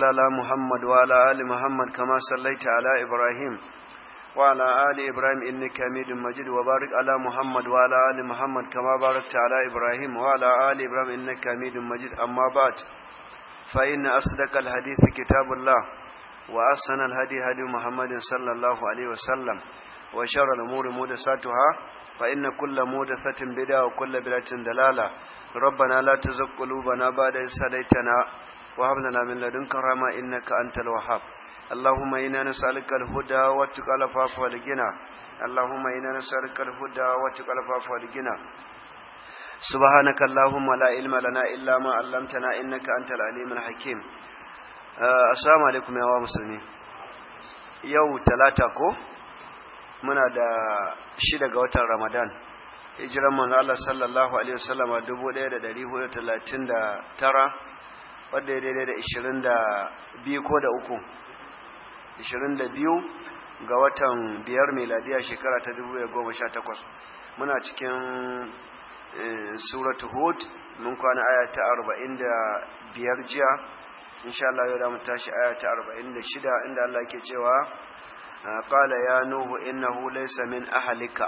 وصل على محمد وعلى آل محمد كما صليت على إبراهيم وعلى آل إبراهيم إنك حميد مجيد وبارك على محمد وعلى آل محمد كما باركت على إبراهيم وعلى آل إبراهيم إنك حميد مجيد أما بعد فإن أصدق الحديث كتاب الله وأحسن الهدي هدي محمد صلى الله عليه وسلم وشر الأمور محدثاتها فإن كل محدثة بدعة وكل بدعة دلالة ربنا لا تزغ قلوبنا بعد إذ هديتنا وهب لنا من لدنك رحمة إنك أنت الوهاب اللهم إنا نسألك الهدى والتقى والعفاف والغنى اللهم إنا نسألك الهدى والتقى والعفاف والغنى سبحانك اللهم لا علم لنا إلا ما علمتنا إنك أنت العليم الحكيم assalamu alaikum yawa musulmi yau talata ko muna da shida ga watan ramadan hijiran manzo Allah sallallahu alaihi wasallama 1439 wadda ya daidai da 22 ko da uku 22 ga watan biyar meladiya shekara ta 2018 muna cikin suratu hud mun kwana aya ta 45 jiya insha Allah yau da mu tashi aya ta 46 inda Allah yake cewa qala ya nuhu innahu laysa min ahlika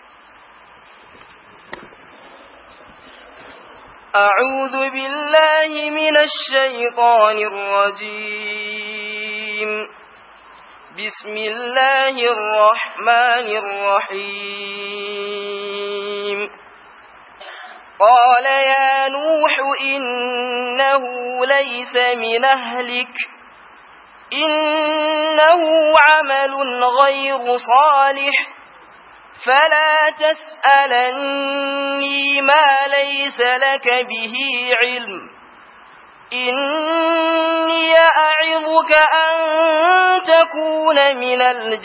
أعوذ بالله من الشيطان الرجيم بسم الله الرحمن الرحيم قال يا نوح إنه ليس من أهلك إنه عمل غير صالح فلا تسألني ما ليس لك به علم إني أعظك أن تكون من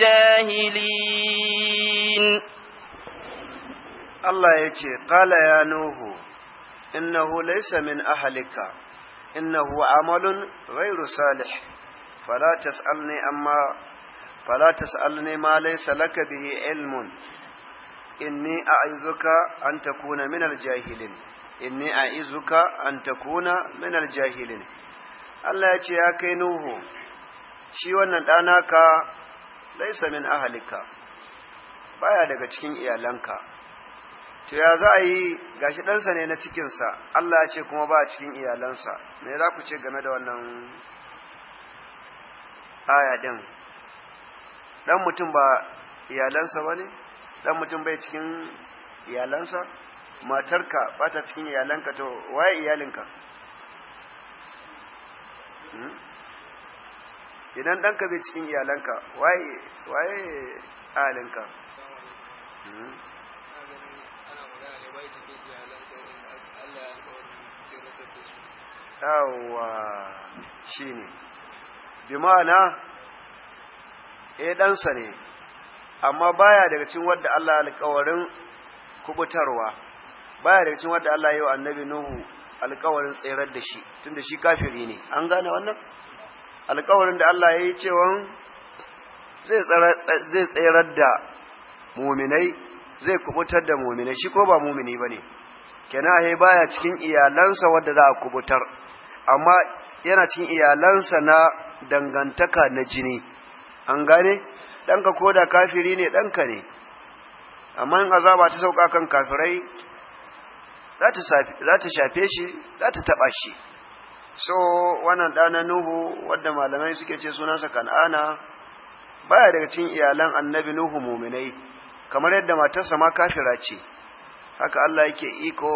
الجاهلين Allah ya ce, Ƙala ya Nuhu, innahu laysa min ahalika, innahu amalun ghairu salih, fala tas'alni amma fala tas'alni ma laysa laka bihi ilmun, inni a'izuka an takuna min aljahilin, inni a'izuka an takuna min aljahilin. Allah ya ce, ya kai Nuhu, shi wannan ɗanaka laysa min ahalika, baya daga cikin iyalanka. to ya za a yi gashi ɗansa ne na cikinsa Allah ya ce kuma ba a cikin iyalansa me za ku ce game da wannan aya ɗin ɗan mutum ba iyalansa ba ne ɗan mutum bai cikin iyalansa matarka ba ta cikin iyalanka to waye iyalinka idan ɗanka bai cikin iyalanka waye waye ahalinka yawwa shi ne bi ma'ana e ɗansa ne amma baya daga cikin wadda Allah alƙawarin kubutarwa baya daga cikin wadda Allah yi wa annabi Nuhu alƙawarin tserar da shi tunda shi kafiri ne an gane wannan alƙawarin da Allah ya yi cewa zai tserar da muminai zai kubutar da muminai shi ko ba mumini ba ne kenan he baya cikin iyalansa wadda za a kubutar amma yana cikin iyalansa na dangantaka na jini an gane ɗanka ko da kafiri ne ɗanka ne amma in azaba ta sauka kan kafirai za ta shafe shi za ta taɓa shi so wannan ɗana nuhu wadda malamai suke ce sunansa kan'ana baya daga cikin iyalan annabi nuhu muminai kamar yadda matarsa ma kafira ce haka Allah yake iko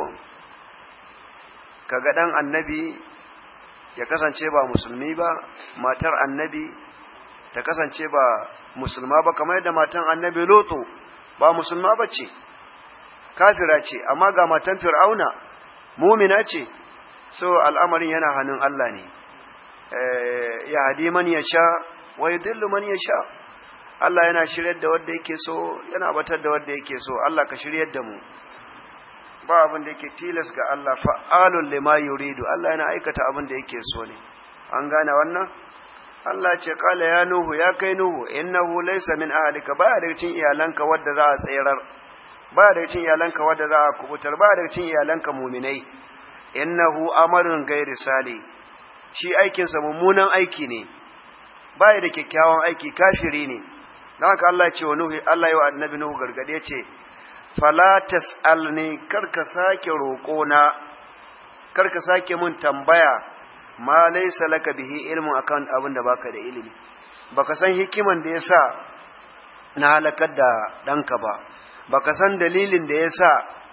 kaga dan annabi ya kasance ba musulmi ba matar annabi ta kasance ba musulma ba kamar yadda matan annabi loto ba musulma ba ce kafira ce amma ga matan fir'auna mumina ce so al'amarin yana hannun Allah ne ya hadi man ya sha wa yudillu man ya sha Allah yana shiryar da wanda yake so yana batar da wanda yake so Allah ka shiryar da mu ba abin da yake tilas ga Allah fa'alun lima yuridu Allah yana aikata abin da yake so ne an gane wannan Allah ce kala ya nuhu ya kai nuhu innahu laysa min ahlika baya daga cikin iyalanka wadda za a tsirar baya daga cikin iyalanka wadda za a kubutar baya daga cikin iyalanka muminai innahu amarun gairi sali shi aikinsa mummunan aiki ne baya da kyakkyawan aiki kafiri ne don haka Allah ce wa Nuhu Allah yi wa annabi Nuhu gargade ce fala tas'alni karka sake roƙo na karka sake mun tambaya ma laysa laka bihi ilmun akan abin da baka da ilimi baka san hikiman da yasa na halakar da ɗanka ba baka san dalilin da yasa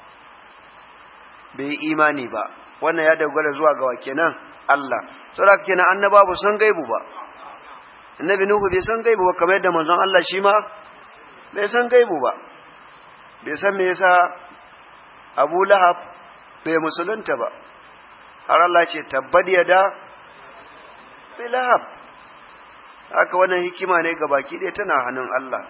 bai imani ba wannan ya dogara zuwa ga wa kenan Allah saboda kenan annaba ba san gaibu ba annabi nuhu bai san gaibu ba kamar yadda manzon Allah shi ma bai san gaibu ba bai san me yasa Abu Lahab bai musulunta ba har Allah ce tabbad yada bi lahab haka wannan hikima ne ga baki ɗaya tana hannun Allah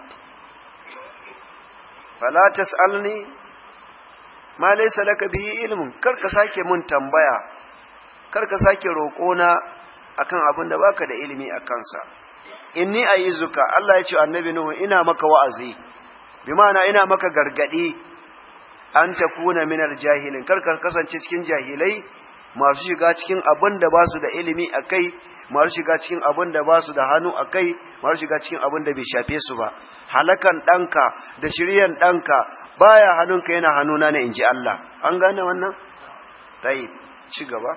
fala tas'alni ma laysa laka bihi ilmun kar ka sake mun tambaya kar ka sake roƙona akan abin da baka da ilimi a kansa inni ayizuka Allah ya ce annabi nuhu ina maka wa'azi bi ma'ana ina maka gargadi an takuna minar jahilin kar ka kasance cikin jahilai masu shiga cikin abin da ba su da ilimi a kai masu shiga cikin abin da ba su da hannu a kai masu shiga cikin abin da bai shafe su ba halakan ɗanka da shiryan ɗanka baya hannunka yana hannuna ne in ji Allah an gane wannan tayi ci gaba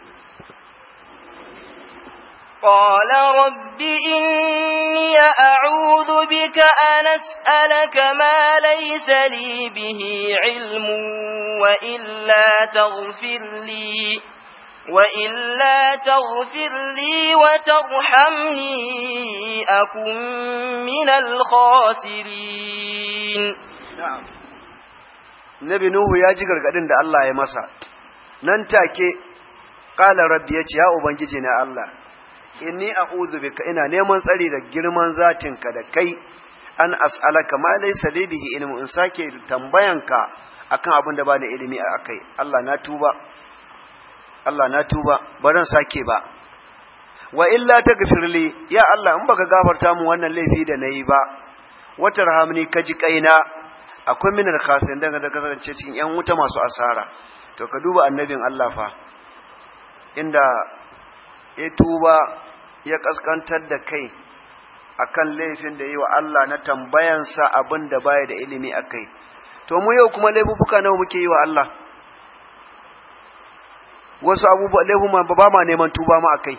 قال رب إني أعوذ بك أن أسألك ما ليس لي به علم وإلا تغفر لي وإلا تغفر لي وترحمني أكن من الخاسرين na'am Nabi Nuhu ya ji gargadin da Allah ya masa nan take qala rabbi yace ya ubangiji na Allah inni a'udhu bika ina neman tsari da girman zatinka da kai an as'alaka ma laysa li bihi ilmu in sake tambayanka akan abin da ba da ilimi a kai Allah na tuba Allah na tuba ba zan sake ba wa illa taghfirli ya Allah in baka gafarta mu wannan laifi da nayi ba watarhamni kaji kaina akwai minar khasin daga da kasance cikin yan wuta masu asara to ka duba annabin Allah fa inda ya tuba ya kaskantar da kai akan laifin da yi wa Allah na tambayansa abin da baya da ilimi a kai to mu yau kuma laifuka nawa muke yi wa Allah wasu abubuwa laifuma ba ma neman tuba ma a kai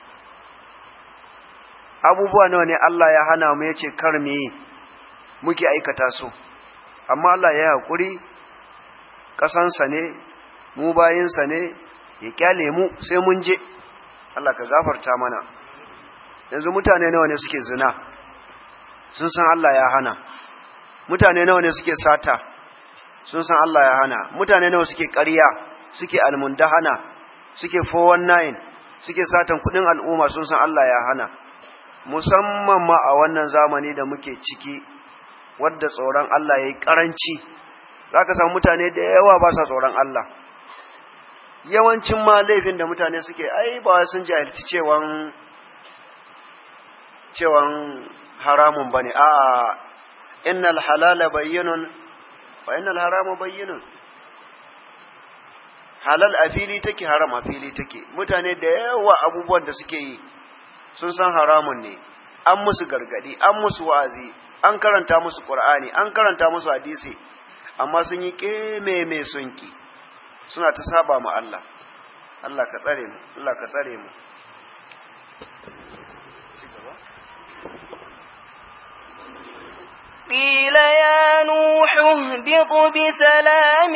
abubuwa nawa ne Allah ya hana mu ya ce kar mu yi muke aikata su amma Allah ya haƙuri ƙasansa ne mu bayinsa ne ya kyale mu sai mun je Allah ka gafarta mana yanzu mutane nawa ne suke zina sun san Allah ya hana mutane nawa ne suke sata sun san Allah ya hana mutane nawa suke ƙarya suke almundahana suke 419 suke satan kudin al'umma sun san Allah ya hana musamman ma a wannan zamani da muke ciki wadda tsoron Allah ya yi ƙaranci za ka samu mutane da yawa ba sa tsoron Allah yawancin ma laifin da mutane suke ai ba sun jahilci cewan cewan haramun ba ne a'a innal halala bayyinun wa innal harama bayyinun halal a fili take haram a fili take mutane da yawa abubuwan da suke yi sun san haramun ne an musu gargadi an musu wa'azi an karanta musu qur'ani an karanta musu hadisi amma sun yi keme mai sunki suna ta saba ma Allah Allah ka tsare mu Allah ka tsare mu قيل يا نوح اهبط بسلام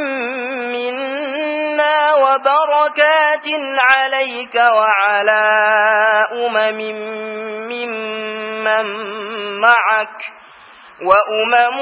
منا وبركات عليك وعلى أمم ممن معك وأمم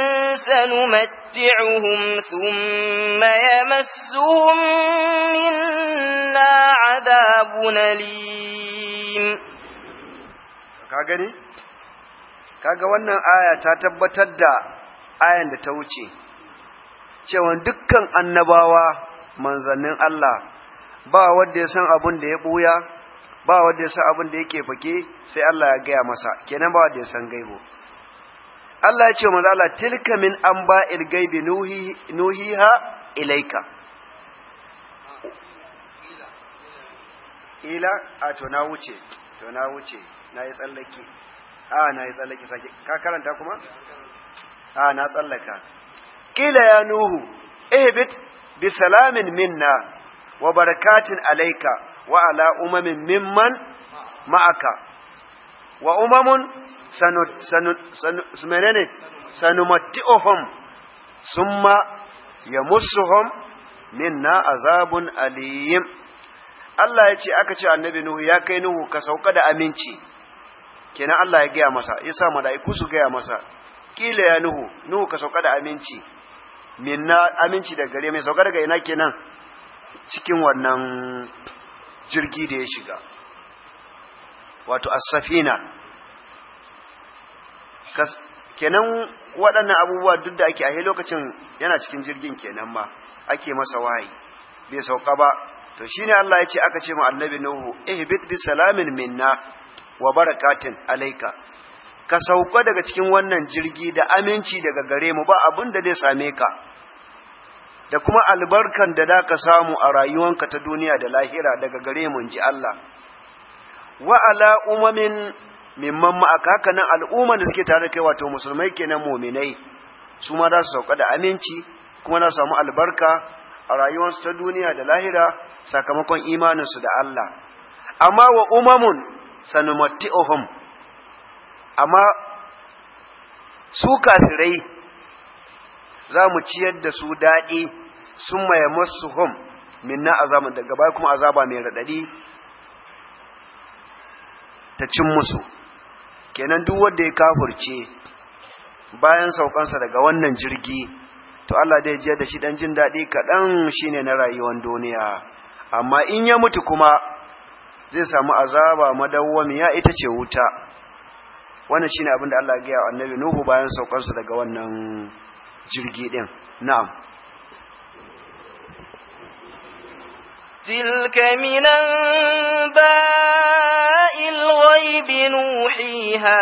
سنمتعهم ثم يمسهم منا عذاب أليم كاغني kaga wannan aya ta tabbatar da ayan da ta wuce cewa dukkan annabawa manzannin Allah ba wanda ya san abin da ya buya ba wanda ya san abin da yake fake sai Allah ya gaya masa kenan ba wanda ya san gaibo Allah ya ce manzo Allah tilka min anba'il gaibi nuhi nuhiha ilaika ila a to na wuce to na wuce na yi tsallake a na yi tsallake sake ka karanta kuma a na tsallaka kila ya nuhu ihbit bi salamin minna wa barakatin alayka wa ala umamin mimman ma'aka wa umamun sanu sanu sanu menene sanumatti'uhum summa yamussuhum minna azabun aliyim Allah ya ce aka ce annabi Nuhu ya kai Nuhu ka sauka da aminci kenan Allah ya gaya masa ya sa mala'iku su gaya masa kila ya Nuhu Nuhu ka sauka da aminci minna aminci daga gare mai sauka daga ina kenan cikin wannan jirgi da ya shiga wato as-safina kenan waɗannan abubuwa duk da ake a lokacin yana cikin jirgin kenan ma ake masa wahayi bai sauka ba to shine Allah ya ce aka ce mu annabi Nuhu ihbit bi salamin minna wa barakatin alayka ka sauka daga cikin wannan jirgi da aminci daga gare mu ba abin da zai same ka da kuma albarkan da da ka samu a rayuwanka ta duniya da lahira daga gare mu ji Allah wa ala umamin mimman ma'aka haka nan al'umman da suke tare da kai wato musulmai kenan muminai su ma za su sauka da aminci kuma za su samu albarka a rayuwarsu ta duniya da lahira sakamakon imaninsu da Allah amma wa umamun sanumatti'uhum amma su kafirai za mu ciyar da su daɗi sun maye masu hum minna azaba daga baya kuma azaba mai raɗaɗi ta cin musu kenan duk wanda ya kafurce bayan saukansa daga wannan jirgi to Allah dai jiyar da shi dan jin daɗi kaɗan shine na rayuwar duniya amma in ya mutu kuma zai samu azaba madawwamiya ita ce wuta wannan shine abin da Allah ya gaya annabi Nuhu bayan saukarsa daga wannan jirgi din na'am تلك من أنباء الغيب نوحيها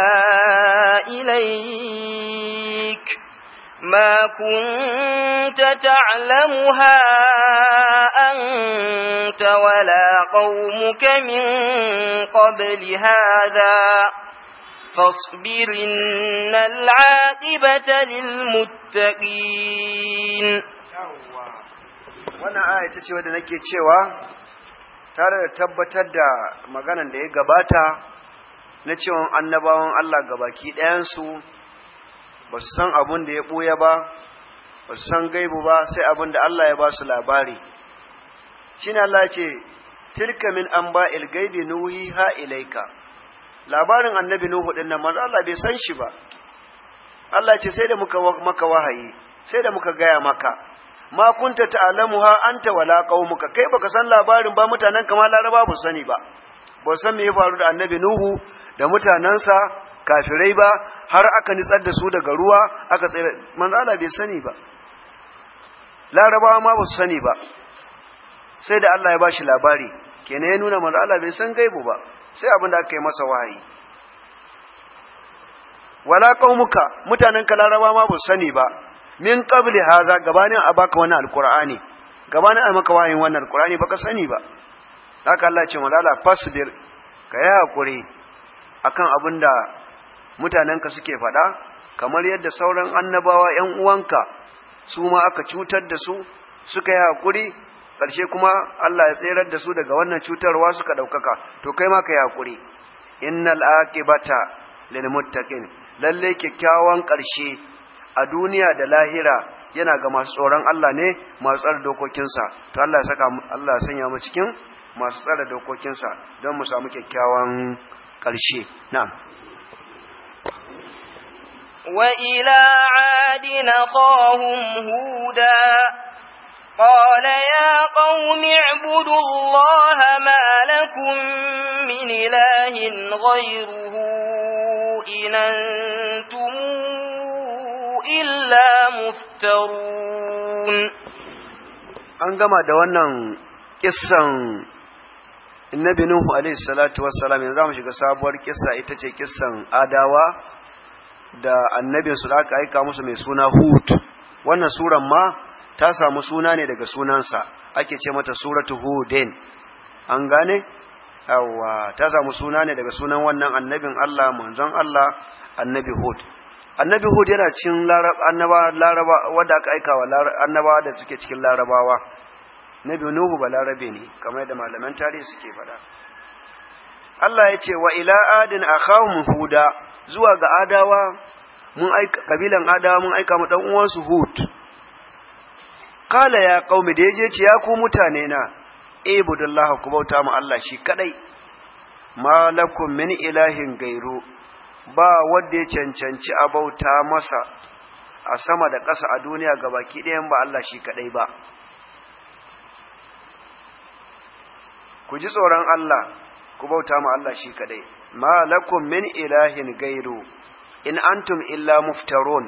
إليك ما كنت تعلمها أنت ولا قومك من قبل هذا فاصبر إن العاقبة للمتقين wannan aya ta ce wadda nake cewa tare da tabbatar da maganan da ya gabata na cewa annabawan Allah gabaki ɗayansu ba su san abin da ya ɓoye ba ba su san gaibu ba sai abin da Allah ya ba su labari shi Allah ce tilka min an ba gaibi nuhi ha ilaika labarin annabi nuhu ɗin nan manzo Allah bai san shi ba Allah ce sai da muka maka wahayi sai da muka gaya maka ma kunta ta'lamuha anta wala qaumuka kai baka san labarin ba mutanen kama laraba ba sani ba ba san me ya faru da annabi nuhu da mutanansa kafirai ba har aka nitsar da su daga ruwa aka tsere manzo Allah bai sani ba larabawa ma ba su sani ba sai da Allah ya bashi labari kenan ya nuna manzo Allah bai san gaibu ba sai abin da aka yi masa wahayi wala qaumuka mutanen ka larabawa ma ba su sani ba min qabli haza gabanin a baka wannan alqur'ani gabanin a maka wayin wannan alqur'ani baka sani ba haka Allah ce malala fasbir ka yi hakuri akan abinda mutanenka suke faɗa kamar yadda sauran annabawa ƴan uwanka su ma aka cutar da su suka yi hakuri ƙarshe kuma Allah ya tserar da su daga wannan cutarwa suka ɗaukaka to kai ma ka yi hakuri innal aqibata lil muttaqin lalle kyakkyawan ƙarshe a duniya da lahira yana ga masu tsoron Allah ne masu tsara dokokinsa to Allah ya saka Allah ya sanya mu cikin masu tsara dokokinsa don mu samu kyakkyawan ƙarshe na'am wa ila adina qahum huda قال يا قوم اعبدوا الله ما لكم من إله غيره إن أنتم إلا مفترون an gama da wannan kissan annabi nuhu alaihi salatu wassalam yanzu zamu shiga sabuwar kissa ita ce kissan adawa da annabin su da aka aika musu mai suna hud wannan suran ma ta samu suna ne daga sunansa ake ce mata suratu hudin an gane yawa ta samu suna ne daga sunan wannan annabin Allah manzon Allah annabi Hud annabi Hud yana cikin annaba laraba wanda aka aika wa annabawa da suke cikin larabawa nabi Nuhu ba larabe ne kamar da malaman tarihi suke faɗa Allah ya ce wa ila adin akhahum huda zuwa ga adawa mun aika kabilan adawa mun aika mu dan uwansu Hud kala ya qaumi da yaje ce ya ku mutane na ibudullaha ku bauta mu Allah shi kadai malakum min ilahin gairu ba wanda ya cancanci a bauta masa a sama da ƙasa a duniya gabaki ɗayan ba Allah shi kadai ba ku ji tsoron Allah ku bauta mu Allah shi kadai malakum min ilahin gairu in antum illa muftarun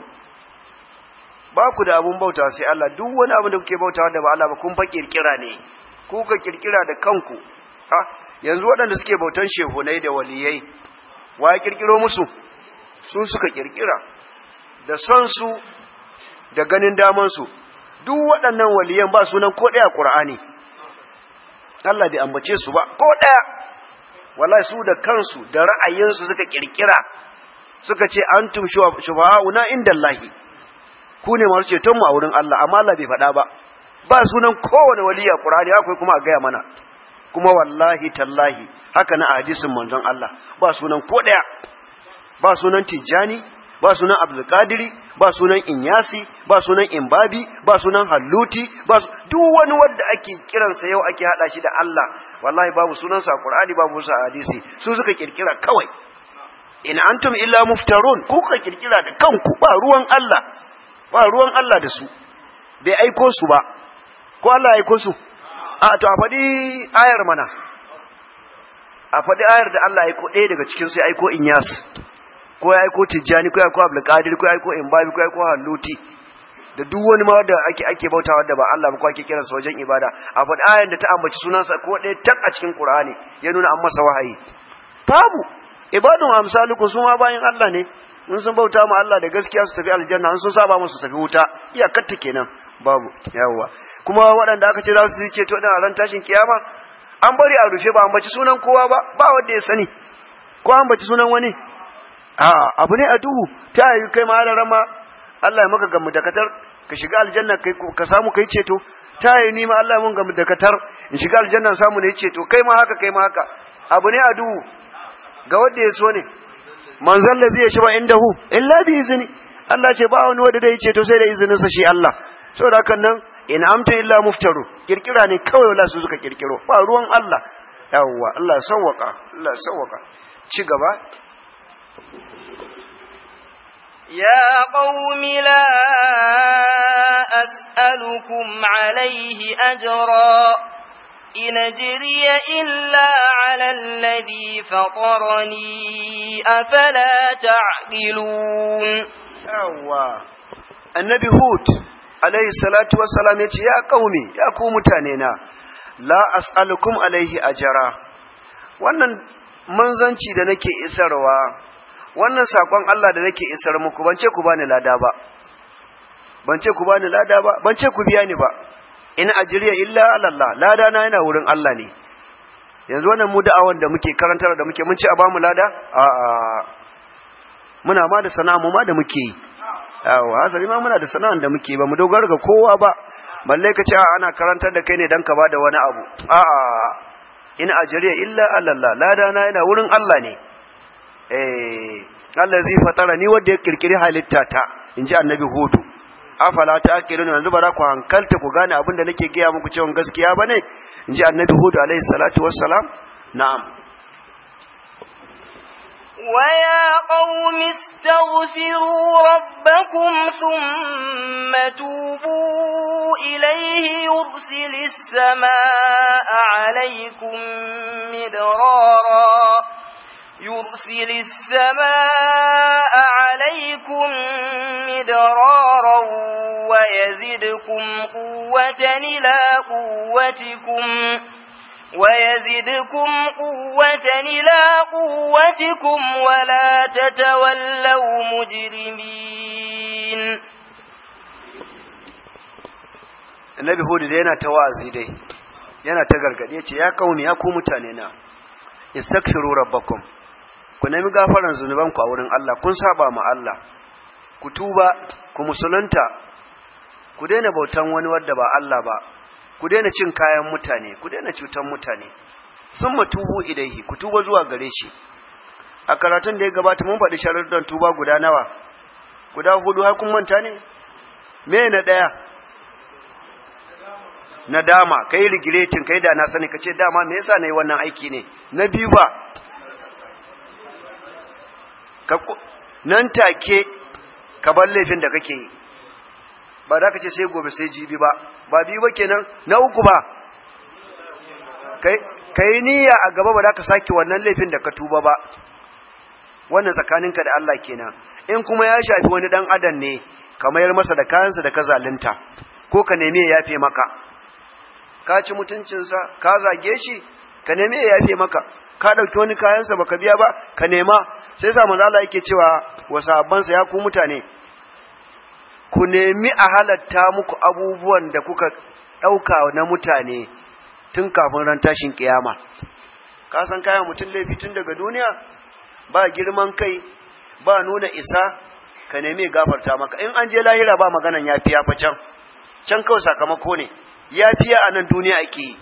ba ku da abun bauta sai Allah duk wani abu da kuke bautawa da ba Allah ba kun fa kirkira ne ku ka kirkira da kanku ha yanzu waɗanda suke bautan shehunai da waliyai wa ya kirkiro musu su suka kirkira da son su da ganin daman su duk waɗannan waliyan ba sunan ko ɗaya Qur'ani Allah bai ambace su ba ko ɗaya wallahi su da kansu da ra'ayinsu suka kirkira suka ce antum shufa'una indallahi ku ne masu ceton mu a wurin Allah amma Allah bai faɗa ba ba sunan kowane waliya Qur'ani akwai kuma a gaya mana kuma wallahi tallahi haka na hadisin manzon Allah ba sunan ko daya ba sunan Tijjani ba sunan Abdul Qadiri ba sunan Inyasi ba sunan Imbabi ba sunan Halluti ba duk wani wanda ake kiransa yau ake hada shi da Allah wallahi babu sunansa a Qur'ani babu sa hadisi su suka kirkira kawai in antum illa muftarun ku ka kirkira da kanku ba ruwan Allah ba ruwan Allah da su bai aiko su ba ko Allah ya aiko su a to a faɗi ayar mana a faɗi ayar da Allah ya aiko ɗaya daga cikin su ya aiko Inyas ko ya aiko Tijjani ko ya aiko Abdul Qadir ko ya aiko Imbabi ko ya aiko Halluti da duk wani ma wanda ake ake bautawa da ba Allah ba ko ake kiransa wajen ibada a faɗi ayar da ta ambaci sunansa ko ɗaya tak a cikin Qur'ani ya nuna an masa wahayi babu ibadun amsalukum su ma bayin Allah ne in sun bauta ma Allah da gaskiya su tafi aljanna in sun saba musu tafi wuta iyakar ta kenan babu yawwa kuma waɗanda aka ce za su ce to a ran tashin kiyama an bari a rufe ba an baci sunan kowa ba ba wanda ya sani ko an baci sunan wani a abu ne a duhu ta yi kai ma rama Allah ya maka gamu dakatar ka shiga aljanna kai ka samu kai ceto ta yi ni ma Allah ya mun gamu dakatar in shiga aljanna samu ne ceto kai ma haka kai ma haka abu ne a duhu ga wanda ya so ne manzon da zai shiba indahu illa bi izni Allah ce ba wani wanda zai ceto sai da izinin sa shi Allah saboda hakan nan in amta illa muftaru kirkira ne kawai wala su suka kirkiro ba ruwan Allah yawwa Allah sawwaka Allah sawwaka ci gaba يا قوم لا أسألكم عليه أجرا إن أجري إلا على الذي فطرني أفلا تعقلون يوا النبي هود عليه الصلاة والسلام يقول يا قومي يا قوم تانينا لا أسألكم عليه أجرا wannan manzanci da nake isarwa wannan sakon Allah da nake isar muku ban ce ku bani lada ba ban ce ku bani lada ba ban ce ku biya ni ba in ajriya illa ala Allah lada na yana wurin Allah ne yanzu wannan mu da'awan da muke karantar da muke mun ce a bamu lada a a muna ma da sana'a mu ma da muke yi yawa hasali ma muna da sana'an da muke ba mu dogara ga kowa ba balle ka ce ana karantar da kai ne dan ka bada wani abu a a in ajriya illa ala Allah lada na yana wurin Allah ne eh Allah zai fatara ni wanda ya kirkiri halitta ta inji annabi hudu afala ta akilun yanzu ba za ku hankalta ku gane abin da nake gaya muku cewa gaskiya ba ne in ji annabi hudu alaihi salatu wassalam na'am ويا قوم استغفروا ربكم ثم توبوا إليه يرسل السماء عليكم مدرارا يرسل السماء عليكم مدرارا ويزدكم قوة إلى قوتكم ويزدكم قوة إلى قوتكم ولا تتولوا مجرمين Annabi Hudu da yana ta wa'azi dai yana ta gargade ce ya kauni ya ku mutane na istaghfiru rabbakum ku nemi gafaran zunubanku a wurin Allah kun saba ma Allah ku tuba ku musulunta ku daina bautan wani wadda ba Allah ba ku daina cin kayan mutane ku daina cutan mutane sun matubu ilaihi ku tuba zuwa gare shi a karatun da ya gabata mun faɗi sharuɗan tuba guda nawa guda hudu har kun manta ne me na ɗaya na dama kai rigiretin kai da na sani kace dama me yasa nayi wannan aiki ne na biyu ba ka nan take ka bar laifin da kake yi ba za ka ce sai gobe sai jibi ba ba biyu ba kenan na uku ba ka yi niyya a gaba ba za ka sake wannan laifin da ka tuba ba wannan tsakaninka da Allah kenan in kuma ya shafi wani dan adam ne ka mayar masa da kayansa da ka zalunta ko ka nemi ya yafe maka ka ci mutuncinsa ka zage shi ka nemi ya yafe maka ka ɗauki wani kayansa baka biya ba ka nema sai sa manzo Allah yake cewa wa sahabbansa ya ku mutane ku nemi a halatta muku abubuwan da kuka ɗauka na mutane tun kafin ran tashin kiyama ka san kayan mutum laifi tun daga duniya ba girman kai ba nuna isa ka nemi gafarta maka in an je lahira ba maganan yafiya fa can can kawai sakamako ne yafiya a nan duniya ake yi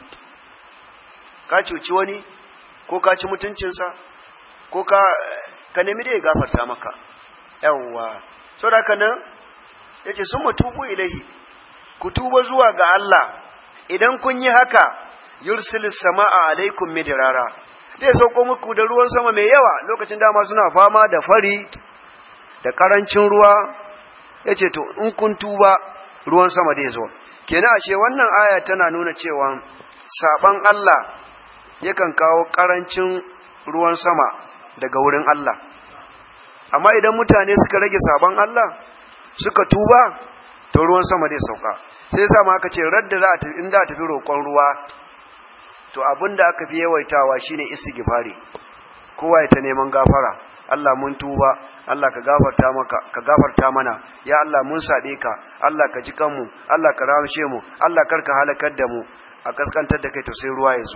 ka cuci wani ko ka ci mutuncinsa ko ka ka nemi da ya gafarta maka yawwa saboda haka nan yace sun matubu ilahi ku tuba zuwa ga Allah idan kun yi haka yursilis sama'a alaikum midrara zai sauko muku da ruwan sama mai yawa lokacin dama suna fama da fari da karancin ruwa yace to in kun tuba ruwan sama zai zo kenan ashe wannan aya tana nuna cewa saban Allah yakan kawo karancin ruwan sama daga wurin Allah amma idan mutane suka rage saban Allah suka tuba to ruwan sama zai sauka sai sa ma aka ce radda za a tafi in za a tafi roƙon ruwa to abin da aka fi yawaitawa shine istighfari kowa ya ta neman gafara Allah mun tuba Allah ka gafarta maka ka gafarta mana ya Allah mun sabe ka Allah ka ji kanmu Allah ka ramshe mu Allah karka halakar da mu a kaskantar da kai to sai ruwa ya zo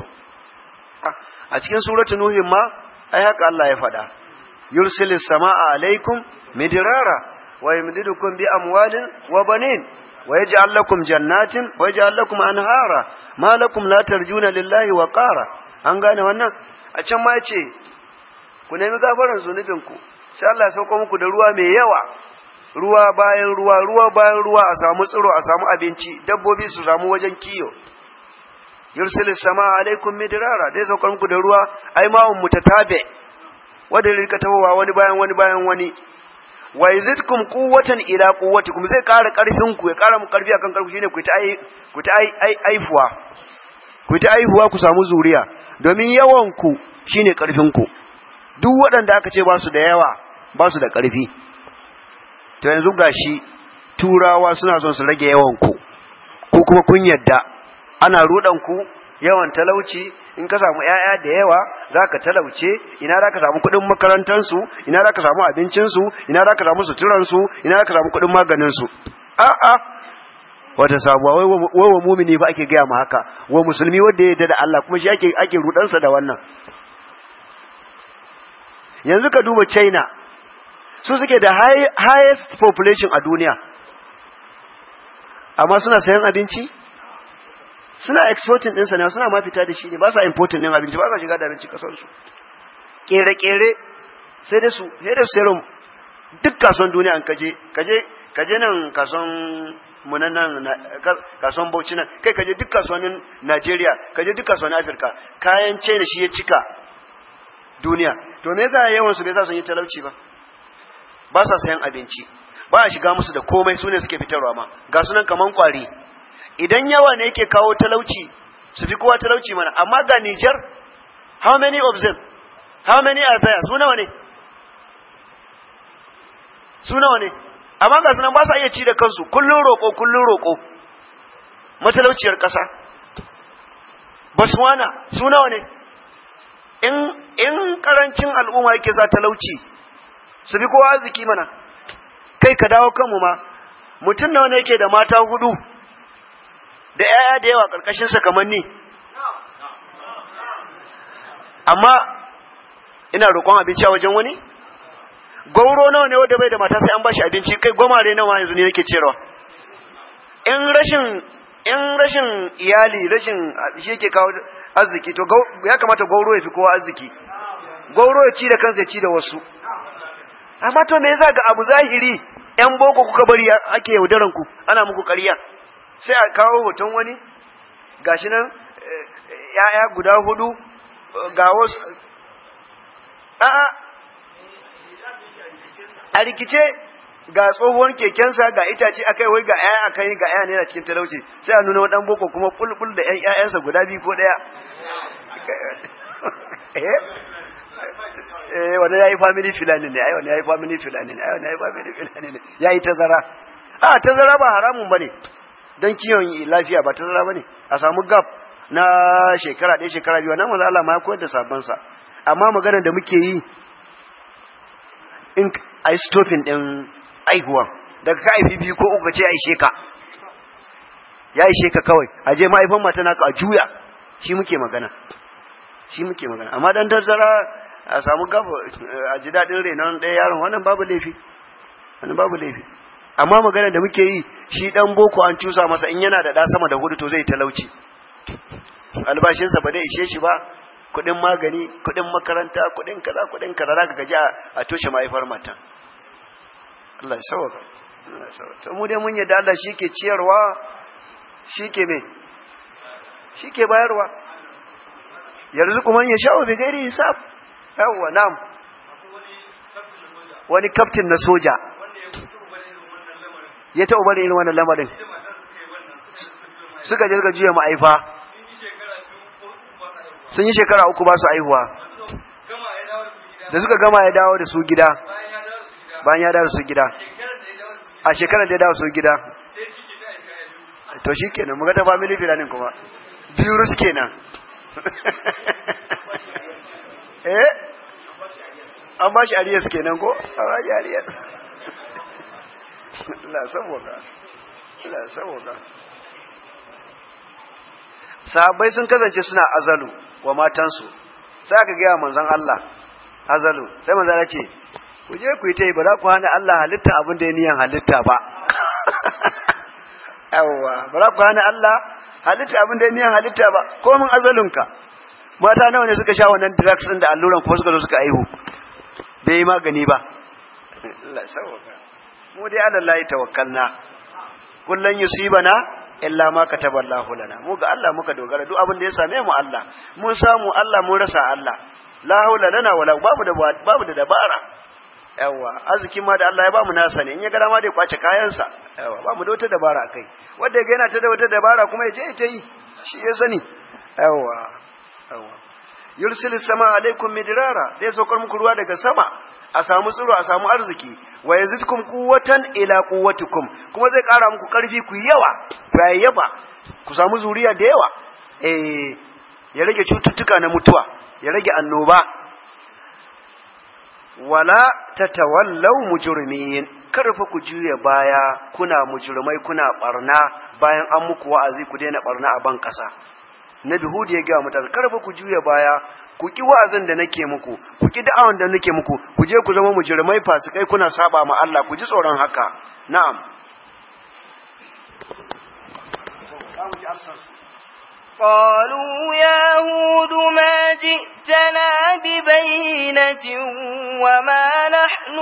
a cikin suratul nuh ma ai haka Allah ya faɗa yursilis samaa alaikum midrara wa yumdidukum bi amwalin wa banin wa yaj'al lakum jannatin wa yaj'al lakum anhara ma lakum la tarjuna lillahi wa qara an gane wannan a can ma yace ku nemi gafaran zunubin ku sai Allah ya sauko muku da ruwa mai yawa ruwa bayan ruwa ruwa bayan ruwa a samu tsiro a samu abinci dabbobi su samu wajen kiyo yursilis samaa alaikum midrara dai saukar muku da ruwa ai ma'un mutatabe wanda rika tawowa wani bayan wani bayan wani wa yazidkum quwwatan ila quwwatikum zai ƙara ƙarfin ku ya ƙara mu ƙarfi akan ƙarfi shine ku ta ai ku ta ai ai aifuwa ku ta aihuwa ku samu zuriya domin yawan ku shine ƙarfin ku duk waɗanda aka ce ba su da yawa ba su da ƙarfi to yanzu gashi turawa suna son su rage yawan ku ko kuma kun yadda ana rudan ku yawan talauci in ka samu ‘ya'ya da yawa za ka talauce ina za ka samu kuɗin makarantarsu ina za ka samu abincinsu ina za ka samu suturansu ina za ka samu kuɗin maganinsu a'a wata sabuwa wai wa mumini ba ake gaya ma haka wa musulmi wanda ya yarda da Allah kuma shi ake ake rudansa da wannan yanzu ka duba China su suke da highest population a duniya amma suna sayan abinci suna exporting ɗinsa ne suna ma fita da shi ne ba sa importing ɗin abinci ba sa shiga da abinci ƙasarsu ƙere-ƙere sai da su sai da su serum duk kasuwan duniya an kaje kaje kaje nan kasuwan mu nan nan kasuwan Bauchi nan kai kaje duk kasuwannin Najeriya kaje duk kasuwannin Afirka kayan China shi ya cika duniya to me yasa yawan su bai sa sun yi talauci ba ba sa sayan abinci ba a shiga musu da komai su ne suke fitarwa ma ga sunan kaman kwari idan yawa ne yake kawo talauci su fi kowa talauci mana amma ga Niger how many of them how many are there su nawa ne su nawa ne amma ga sunan ba sa iya ci da kansu kullun roƙo kullun roƙo matalauciyar ƙasa Botswana su nawa ne in in karancin al'umma yake sa talauci su fi kowa arziki mana kai ka dawo kanmu ma mutum nawa ne yake da mata hudu da ‘ya'ya da yawa ƙarƙashinsa kamar ni, amma ina roƙon abinci a wajen wani gauro nawa ne wanda bai da mata sai an bashi abinci kai gwamare nawa yanzu ne nake cewa in rashin in rashin iyali rashin shi yake kawo arziki to ya kamata gauro ya fi kowa arziki gauro ya ci da kansa ya ci da wasu amma to me yasa ga abu zahiri yan boko kuka bari ake yaudaran ku ana muku ƙarya sai a kawo hoton wani gashi nan ya'ya guda hudu ga wasu a'a a rikice ga tsohuwar kekensa ga itace akai wai ga ƴaƴa akai ga ƴaƴa ne na cikin talauci sai a nuna wadan boko kuma bulbul da ƴan ƴaƴansa guda biyu ko daya eh eh wanda yayi family filani ne ai wanda yayi family filani ne ai wanda yayi family filani ne yayi tazara a tazara ba haramun bane dan kiyon lafiya ba tazara bane a samu gap na shekara ɗaya shekara biyu nan manzo Allah ma ya koyar da sabon sa amma maganar da muke yi in ai stopping din aihuwan daga ka haifi biyu ko uku ce ya ishe ka ya ishe ka kawai a je mahaifin mata naka a juya shi muke magana shi muke magana amma dan tarzara a samu gaba a ji daɗin renon ɗaya yaron wannan babu laifi wannan babu laifi amma magana da muke yi shi dan boko an cusa masa in yana da ɗa sama da hudu to zai talauci albashinsa ba zai ishe shi ba kuɗin magani kuɗin makaranta kuɗin kaza kuɗin kaza za ka gaji a toshe mahaifar matan Allah ya sauka Allah ya sauka to mu dai mun yadda Allah shike ciyarwa shike me shike bayarwa yarzuqu man yasha'u bi ghairi hisab yawa nam wani captain na soja ya taɓa bari irin wannan lamarin suka je suka juya ma'aifa sun yi shekara uku ba su aihuwa da suka gama ya dawo da su gida bayan ya dawo su gida a shekarar da ya dawo su gida to shi kenan muka ta family planning kuma biyu rus kenan eh an ba shi ariyas kenan ko a ba shi ariyas la saboda la saboda sahabbai sun kasance suna azalu wa matansu sai aka gaya manzon Allah azalu sai manzon ya ce ku je ku yi ta yi ba za ku hana Allah halitta abin da ya niyan halitta ba yawwa ba za ku hana Allah halitta abin da ya niyan halitta ba komin azalunka mata nawa ne suka sha wannan drugs din da alluran kuma suka zo suka aihu bai yi magani ba Allah sauka mu dai ala Allah tawakkalna kullun yusibana illa ma kataballahu lana mu ga Allah muka dogara duk abin da ya same mu Allah mun samu Allah mun rasa Allah la haula lana wala babu da babu da dabara yawa arzikin ma da Allah ya bamu nasa ne in ya gara ma dai kwace kayansa yawa bamu da wata dabara kai wanda ga yana ta da wata dabara kuma ya je ta yi shi ya sani yawa yawa yursilis sama alaikum midrara zai saukar muku ruwa daga sama a samu tsiro a samu arziki wa yazidkum quwwatan ila quwwatikum kuma zai kara muku karfi ku yawa ku yayyaba ku samu zuriya da yawa eh ya rage cututtuka na mutuwa ya rage annoba wala tatawallaw mujrimin karfa ku juya baya kuna mujrimai kuna barna bayan an muku wa'azi ku daina barna a ban kasa nabi hud ya ga mutane karfa ku juya baya ku ki wa'azin da nake muku ku ki da'awan da nake muku ku je ku zama mujrimai fasikai kuna saba ma Allah ku ji tsoron haka na'am قالوا يا هود ما جئتنا ببينة وما نحن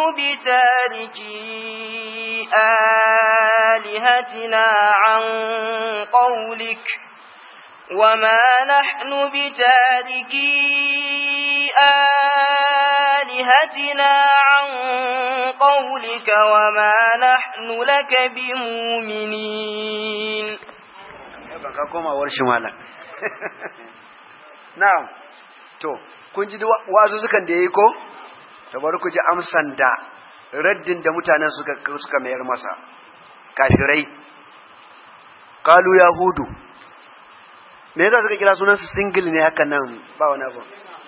بتاركي آلهتنا عن قولك وما نحن بتاركي آلهتنا عن قولك وما نحن لك بمؤمنين ka koma warshin malam na'am to kun ji wazuzukan da yayi ko to bari ku ji amsan da raddin da mutanen suka suka mayar masa kafirai qalu yahudu me yasa suka kira sunan su single ne haka nan ba wani abu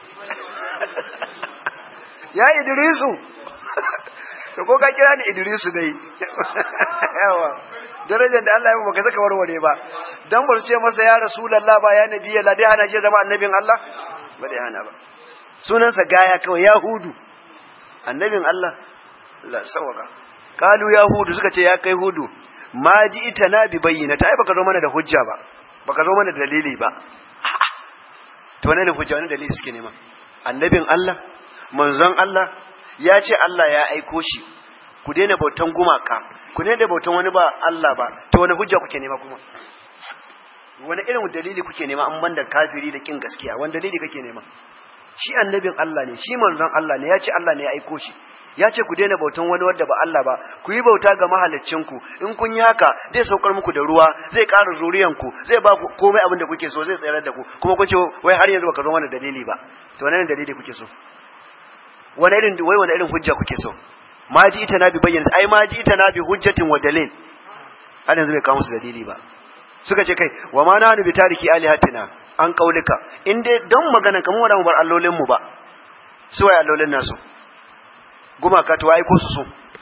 ya idrisu to ko ka kira ni idrisu dai yawa darajar da Allah ya baka saka warware ba dan bar ce masa ya rasulullah ba ya nabi Allah dai hana shi zama annabin Allah ba dai hana ba sunansa gaya kawai yahudu annabin Allah la sawaka kalu yahudu suka ce ya kai hudu ma ji ita na bi bayyana ta ai baka zo mana da hujja ba baka zo mana da dalili ba to wani hujja wani dalili suke nema annabin Allah manzon Allah ya ce Allah ya aiko shi ku daina bautan gumaka ku daina bautan wani ba Allah ba to wani hujja kuke nema kuma wani irin dalili kuke nema an banda kafiri da kin gaskiya wani dalili kake nema shi annabin Allah ne shi manzon Allah ne ya ce Allah ne ya aiko shi ya ce ku daina bautan wani wanda ba Allah ba ku yi bauta ga mahaliccinku in kun yi haka zai saukar muku da ruwa zai ƙara zuriyanku zai ba ku komai abin da kuke so zai tsayar da ku kuma kun ce wai har yanzu baka zo wani dalili ba to wani irin dalili kuke so wani irin wai wani irin hujja kuke so ma ji ita na bi bayyana ai ma ji ita na bi hujjatin wa dalil har yanzu bai kawo musu dalili ba suka ce kai wa ma na bi tariki alihatina an kaulika in dai don magana kamar wanda mu bar allolin mu ba su waye allolin nasu gumaka to aiko su su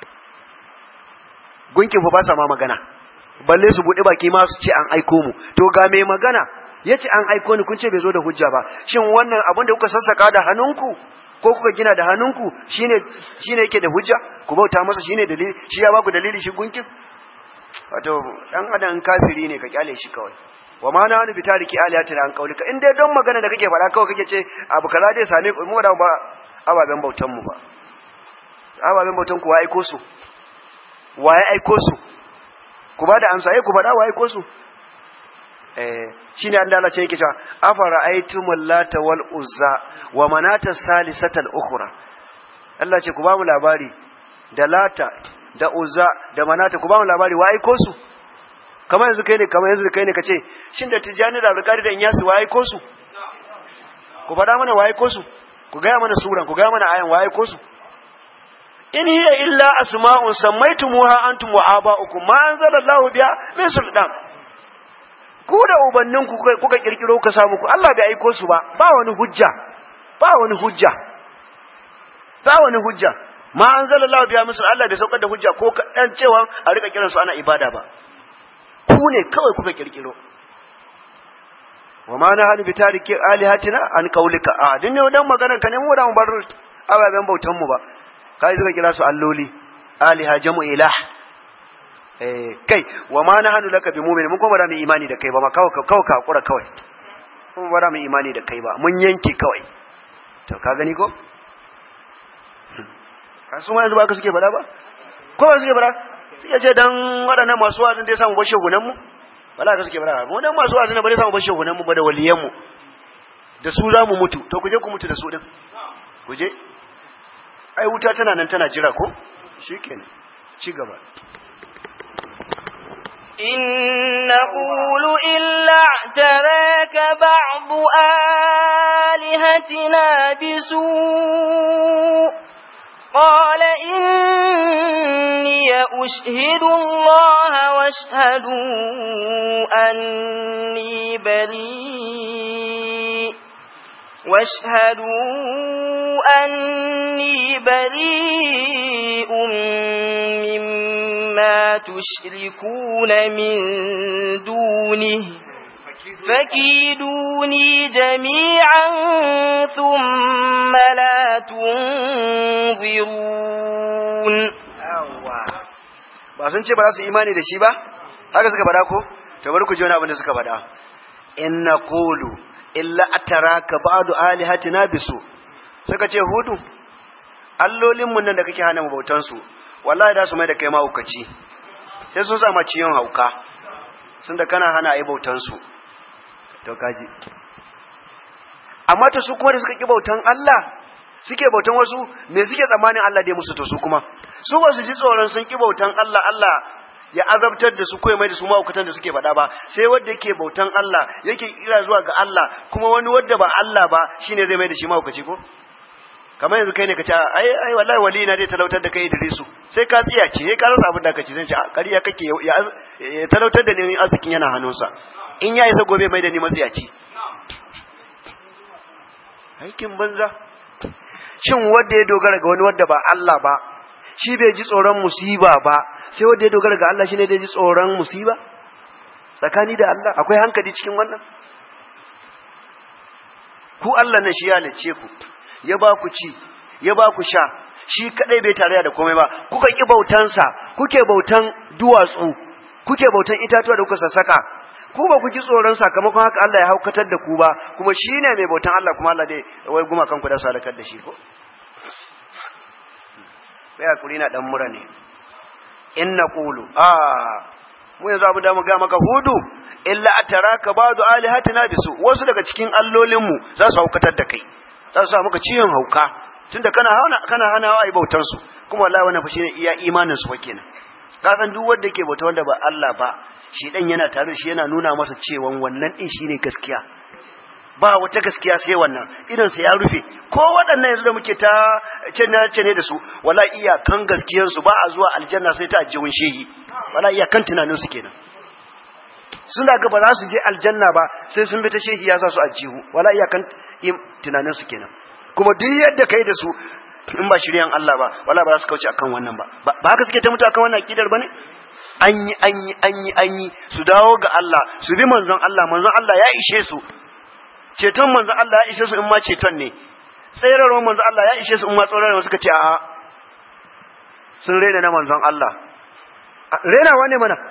gunkin fa ba sa ma magana balle su bude baki ma su ce an aiko mu to ga mai magana yace an aiko ni kun ce bai zo da hujja ba shin wannan abin da kuka sassaka da hannunku ko kuka gina da hannunku shine shine yake da hujja ku bauta masa shine dalili shi ya baku dalili shi gunkin wato dan adam kafiri ne ka kyale shi kawai wa ma na hanu bitariki aliyatina an kaulika in dai don magana da kake faɗa kawai kake ce abu kaza dai same mu da ba ababen bautan mu ba ababen bautan ku wa aiko su wa ya aiko su ku ba da amsa ku faɗa wa aiko su eh shine Allah Allah ce yake cewa afara aitumul lata wal uzza wa manata salisatal ukhra Allah ce ku ba mu labari da lata da uzza da manata ku ba mu labari wa aiko su kamar yanzu kai ne kamar yanzu kai ne kace shin da tijani da alƙari da inyasu wa aiko su ku faɗa mana wa aiko su ku gaya mana suran ku gaya mana ayan wa aiko su in hiya illa asma'un sammaytumuha antum wa aba'ukum ma anzalallahu biha min sultan ku da ubannin ku kuka kirkiro ka samu ku Allah bai aiko su ba ba wani hujja ba wani hujja ba wani hujja ma anzalallahu biha min Allah bai saukar da hujja ko dan cewa a rika kiran su ana ibada ba ku ne kawai kuka kirkiro wa ma na hanu bi tariki alihatina an qaulika a din ne dan maganar ka ne mu da mu bar ababen bautan mu ba kai suka kira su alloli aliha jamu ilah eh kai wa ma na hanu laka bi mu'min mun kuma ba mu imani da kai ba ma kawai kawai ka hakura kawai mun ba mu imani da kai ba mun yanke kawai to ka gani ko kasu ma yanzu ba ka suke bada ba ko ba suke bada suke ce dan waɗannan masu wa'azin dai samu bashe gunan mu bala ka suke bada mu dan masu wa'azin ba dai samu bashe gunan mu ba da waliyan mu da su za mu mutu to ku je ku mutu da su din ku je ai wuta tana nan tana jira ko shikenan ci gaba إن نقول إلا اعتراك بعض آلهتنا بسوء قال إني أشهد الله واشهدوا أني بريء واشهدوا أني بريء مما تشركون من دونه فكيدوني جميعا ثم لا تنظرون ba sun ce ba za su imani da shi ba haka suka faɗa ko to bari ku ji wani abin da suka faɗa in naqulu illa ataraka ba'du alihatina bisu suka ce hudu allolin mun nan da kake hana mu bautan su wallahi da su mai da kai mahaukaci sai sun sama ciyon hauka sun da kana hana ayi bautan su to kaji amma ta su kuma da suka ki bautan Allah suke bautan wasu me suke tsammanin Allah dai musu to su kuma su ba su ji tsoron sun ki bautan Allah Allah ya azabtar da su ko mai da su mahaukatan da suke faɗa ba sai wanda yake bautan Allah yake kira zuwa ga Allah kuma wani wanda ba Allah ba shine zai mai da shi mahaukaci ko kamar yanzu kai ne ka ce ai ai wallahi wali na dai talautar da kai Idrisu sai ka tsiya ce sai ka rasa abin da ka ce zan ce ƙarya kake ya talautar da ni arzikin yana hannunsa in ya isa gobe mai da ni matsiyaci aikin banza shin wanda ya dogara ga wani wanda ba Allah ba shi bai ji tsoron musiba ba sai wanda ya dogara ga Allah shine da ji tsoron musiba tsakani da Allah akwai hankali cikin wannan ku Allah na shi ya lace ku ya ba ku ci ya ba ku sha shi kadai bai tarayya da komai ba kuka ki bautansa kuke bautan duwatsu kuke bautan itatuwa da kuka sassaka ku ba ku ji tsoron sakamakon haka Allah ya haukatar da ku ba kuma shine mai bautan Allah kuma Allah dai wai guma kanku da su halakar da shi ko bai hakuri na dan mura ne in naqulu a mu yanzu abu da mu ga maka hudu illa ataraka ba'du alihatina bisu wasu daga cikin allolinmu za su haukatar da kai za su sa maka ciwon hauka tunda kana hana kana hanawa ai bautar su kuma wallahi wannan fa shine iya imanin su fa kenan ka san duk wanda yake bauta wanda ba Allah ba shi dan yana tare da shi yana nuna masa cewa wannan din shine gaskiya ba wata gaskiya sai wannan idan sa ya rufe ko waɗannan yanzu da muke ta cene cene da su wala iyakan gaskiyar su ba a zuwa aljanna sai ta ajiyun shehi wala iyakan tunanin su kenan suna ga ba za su je aljanna ba sai sun bi ta shehi ya sa su ajihu wala iyakan tunanin su kenan kuma duk yadda kai da su in ba shiryan Allah ba wala ba za su kauce akan wannan ba ba haka suke ta mutu akan wannan akidar bane an yi an yi an yi an yi su dawo ga Allah su bi manzon Allah manzon Allah ya ishe su ceton manzon Allah ya ishe su in ma ceton ne tsayarwar manzon Allah ya ishe su in ma tsoron suka ce a'a sun rena na manzon Allah renawa ne mana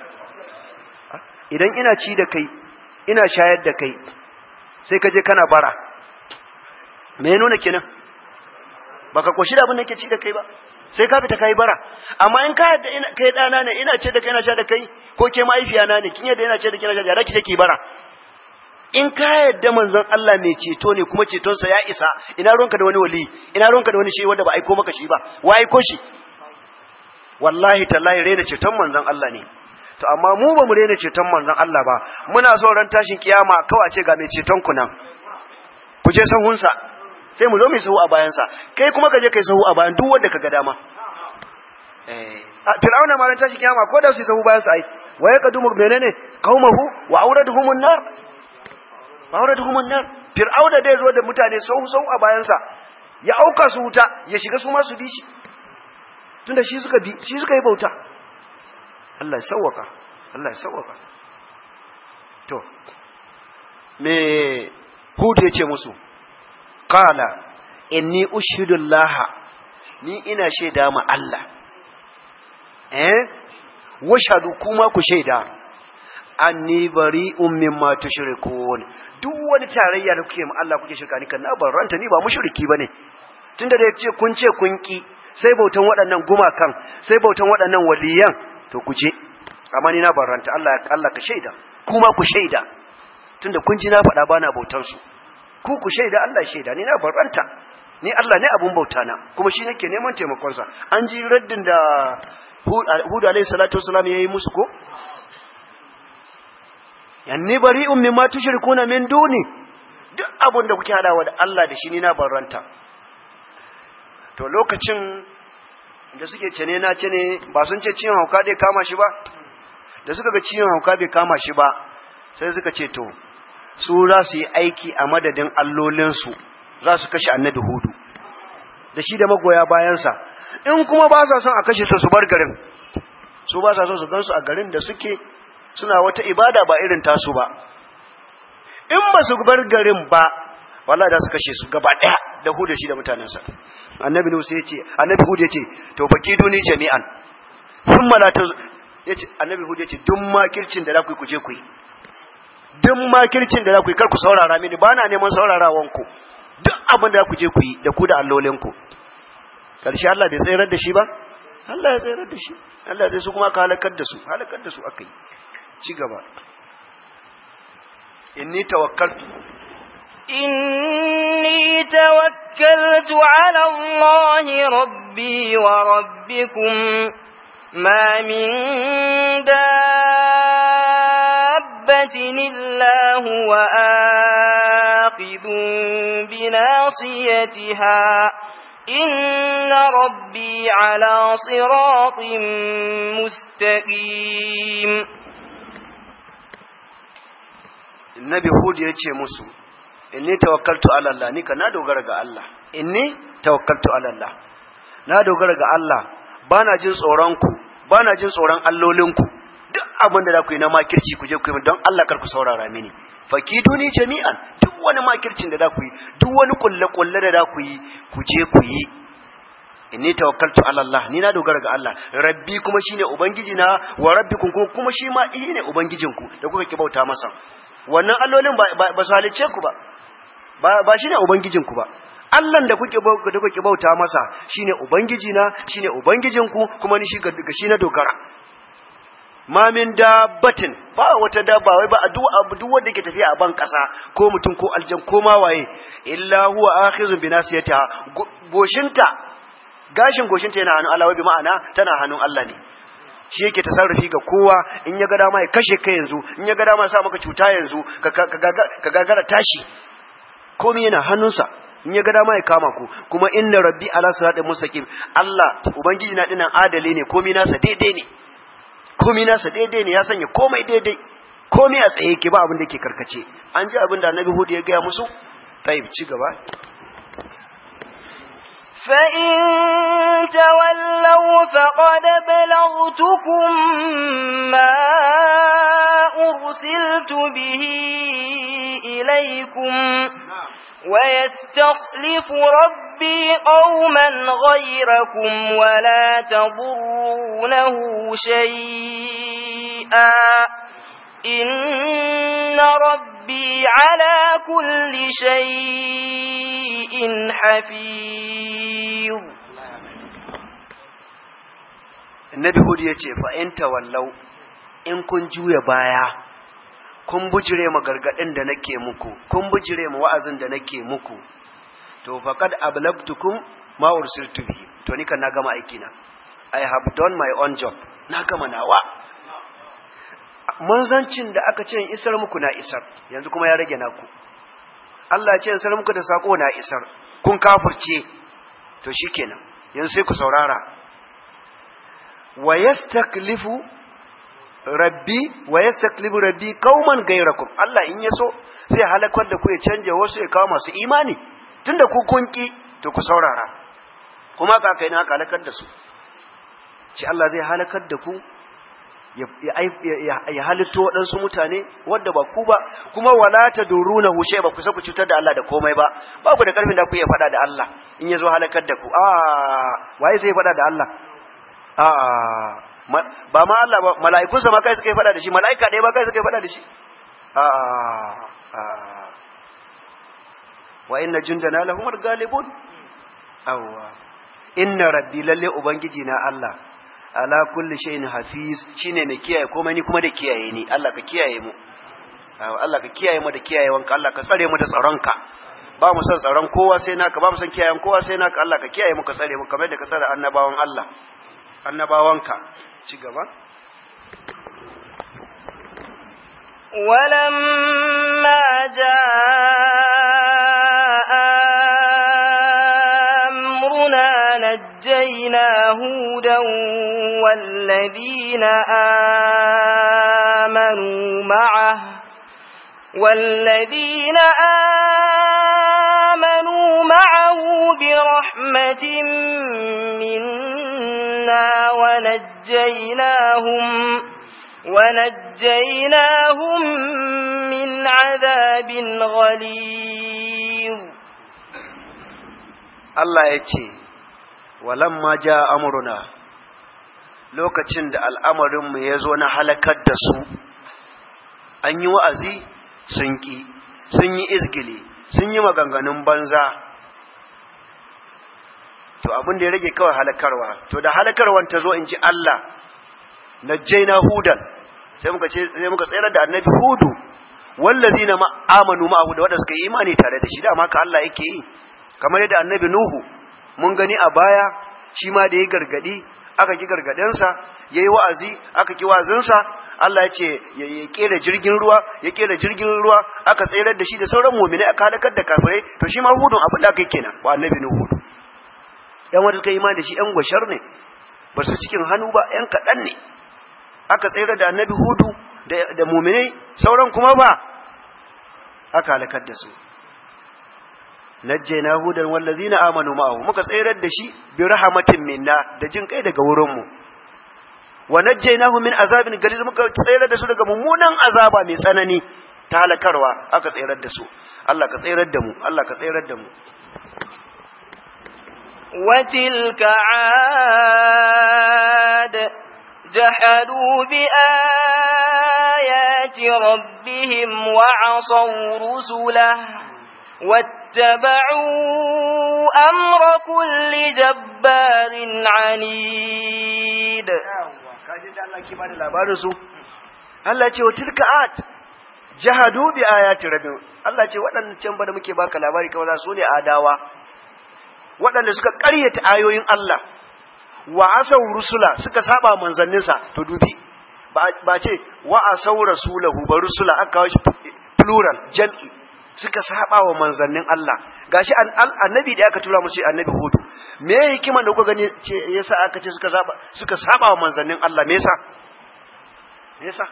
idan ina ci da kai ina shayar da kai sai ka je kana bara me ya nuna kenan baka koshi da abin da ke ci da kai ba sai ka fita kai bara amma in ka yadda ina kai dana ne ina ce da kai ina sha da kai ko ke mahaifiya na ne kin yadda ina ce da kai ina sha da ki take bara in ka yadda manzon Allah mai ceto ne kuma ceton sa ya isa ina ruwanka da wani wali ina ruwanka da wani shi wanda ba aiko maka shi ba wa aiko shi wallahi tallahi rena ceton manzon Allah ne to amma mu ba mu rena ceton manzon Allah ba muna so ran tashin kiyama kawai ce ga mai ceton ku nan ku je sahunsa sai mu zo mu sahu a bayansa kai kuma ka je kai sahu a bayan duk wanda ka ga dama eh fir'auna ma ran tashin kiyama ko da su sahu bayansa ai wa yaqdumu menene qaumahu wa awraduhumun nar wa awraduhumun nar fir'auna dai zo da mutane sahu sahu a bayansa ya auka su wuta ya shiga su ma su bi shi tunda shi suka bi shi suka yi bauta Allah ya sauwaka Allah ya sauwaka to me Hud ya ce musu qala inni ushidu Allah ni ina shaida ma Allah eh washadu kuma ku shaida anni bari'un mimma tushrikun duk wani tarayya da kuke ma Allah kuke shirka ni kan na barranta ni ba mushriki bane tunda da yace kun ce kun ki sai bautan waɗannan gumakan sai bautan waɗannan waliyan to ku je amma ni na barranta Allah Allah ka shaida kuma ku shaida tunda kun ji na faɗa bana bautan su ku ku shaida Allah shaida ni na barranta ni Allah ne abun bauta na kuma shi nake neman taimakon sa an ji raddin da Hud alayhi salatu wasalam yayi musu ko yanni bari'un mimma tushrikuna min duni duk abun da kuke hadawa da Allah da shi ni na barranta to lokacin da suke cene na cene ba sun ce ciwon hauka bai kama shi ba da suka ga ciwon hauka bai kama shi ba sai suka ce to su za su yi aiki a madadin allolinsu za su kashe annabi hudu da shi da magoya bayansa in kuma ba sa son a kashe su su bar garin su ba sa son su gansu a garin da suke suna wata ibada ba irin tasu ba in ba su bar garin ba wallahi da su kashe su gaba daya da hudu shi da mutanensa annabi nuhu sai yace annabi hud yace to fakiduni jami'an thumma la ta yace annabi hud yace duk makircin da za ku yi ku je ku yi duk makircin da za ku yi kar ku saurara mini ba na neman saurarawan ku duk abin da za ku je ku yi da ku da allolin ku karshe Allah bai tsayar da shi ba Allah ya tsayar da shi Allah zai su kuma ka halakar da su halakar da su akai ci gaba inni tawakkaltu إني توكلت على الله ربي وربكم ما من دابة إلا هو آخذ بناصيتها إن ربي على صراط مستقيم النبي هود يتشي مسو inni tawakkaltu ala Allah ni ka na dogara ga Allah inni tawakkaltu ala Allah na dogara ga Allah bana jin tsoron ku bana jin tsoron allolin ku duk abin da za ku yi na makirci ku je ku yi don Allah kar ku saurara mini fakiduni jami'an duk wani makircin da za ku yi duk wani kulle kulle da za ku yi ku je ku yi inni tawakkaltu ala Allah ni na dogara ga Allah rabbi kuma shine ubangiji na wa rabbikum kuma shi ma ne ubangijinku da kuka ki bauta masa wannan allolin ba su halicce ku ba ba shine ubangijinku ba Allahn da kuke da kuke bauta masa shine ubangiji na shine ubangijinku kuma ni shi ga shi na dogara ma min dabbatin ba wata dabba wai ba duk duk wanda yake tafiya a ban kasa ko mutum ko aljan ko ma waye illa huwa akhizun bi nasiyatiha goshinta gashin goshinta yana hannun Allah wai bi ma'ana tana hannun Allah ne shi yake tasarrufi ga kowa in ya ga dama ya kashe ka yanzu in ya ga dama ya sa maka cuta yanzu ka gagara tashi komai yana hannunsa in ya ga dama ya kama ku kuma inna rabbi ala siratin mustaqim Allah ubangiji na dinan adali ne komai nasa daidai ne komai nasa daidai ne ya sanya komai daidai komai a tsaye ke ba abin da yake karkace an ji abin da annabi hudu ya gaya musu tayyib ci gaba فإن تولوا فقد بلغتكم ما أرسلت به إليكم ويستخلف ربي قوما غيركم ولا تضرونه شيئا إن ربي على كل شيء حفيظ Annabi Hud ya ce fa in tawallau in kun juya baya kun bujire ma gargadin da nake muku kun bujire ma wa'azin da nake muku to faqad ablagtukum ma ursiltu bihi to ni kan na gama aiki na i have done my own job na gama nawa manzancin da aka ce in isar muku na isar yanzu kuma ya rage naku Allah ya ce in isar muku da sako na isar kun kafirce to shikenan yanzu sai ku saurara wa yastaklifu rabbi wa yastaklifu rabbi qauman gairakum Allah in yaso zai halakar da ku ya canja wasu ya kawo masu imani tunda ku kunki to ku saurara kuma ka kai na halakar da su shi Allah zai halakar da ku ya halitto waɗansu mutane wadda ba ku ba kuma wala ta duruna hushe ba ku sa ku cutar da Allah da komai ba ba ku da ƙarfin da ku iya faɗa da Allah in ya zo halakar da ku a waye zai faɗa da Allah a ba ma Allah ba mala'ikunsa ma kai suka yi faɗa da shi mala'ika ɗaya ba kai suka yi faɗa da shi a wa inna jundana lahumul galibun awwa inna rabbi lalle ubangiji na Allah ala kulli shay'in hafiz shine mai kiyaye komai ni kuma da kiyaye ni Allah ka kiyaye mu Allah ka kiyaye mu da kiyayewanka Allah ka tsare mu da tsaronka ba mu san tsaron kowa sai naka ba mu san kiyayen kowa sai naka Allah ka kiyaye mu ka tsare mu kamar da ka tsare annabawan Allah annabawanka ci gaba ولما جاء أمرنا نجينا هودا والذين آمنوا معه والذين آمنوا معه برحمة منا ونجيناهم ونجيناهم من عذاب غليظ Allah ya ce, Walamma ja amuruna, lokacin da al'amarinmu ya zo na halakar da su, an yi wa'azi sun ƙi, sun yi izgili, sun yi maganganun banza. To abin da ya rage kawai halakarwa, to da halakarwan ta zo in ji Allah, na jaina hudan, sai muka tsayar da annabi hudu, wallazi na amanu ma'ahu da waɗanda suka yi imani tare da shi, dama ka Allah yake yi. kamar yadda annabi Nuhu mun gani a baya shi ma da ya gargadi aka ki gargadensa yayi wa'azi aka ki wa'azinsa Allah ya ce ya kera jirgin ruwa ya kera jirgin ruwa aka tsayar da shi da sauran mu'mini aka halakar da kafirai to shi ma hudun abin da aka yi kenan wa annabi Nuhu yan wanda suka yi imani da shi yan gwashar ne ba su cikin hannu ba yan kaɗan ne aka tsayar da annabi hudu da mu'minai sauran kuma ba aka halakar da su najjayna hudan wallazina amanu ma'ahu muka tsayar da shi bi rahmatin minna da jin kai daga wurin mu wa najjaynahu min azabin galiz muka tsayar da su daga mummunan azaba mai tsanani ta halakarwa aka tsayar da su Allah ka tsayar da mu Allah ka tsayar da mu وتلك عاد جحدوا بآيات ربهم وعصوا رسله واتبعوا أمر كل جبار عنيد Allah ce wa tilka at jahadu bi ayati rabbihim Allah ce waɗannan can ba da muke baka labari kawai su ne adawa waɗanda suka ƙaryata ayoyin Allah wa asau rusula suka saba manzanninsa to dubi ba ce wa asau rasulahu ba rusula aka kawo shi plural jam'i suka saba wa manzannin Allah gashi annabi da aka tura musu annabi hudu me hikiman da kuka gani ce yasa aka ce suka saba suka saba wa manzannin Allah me yasa me yasa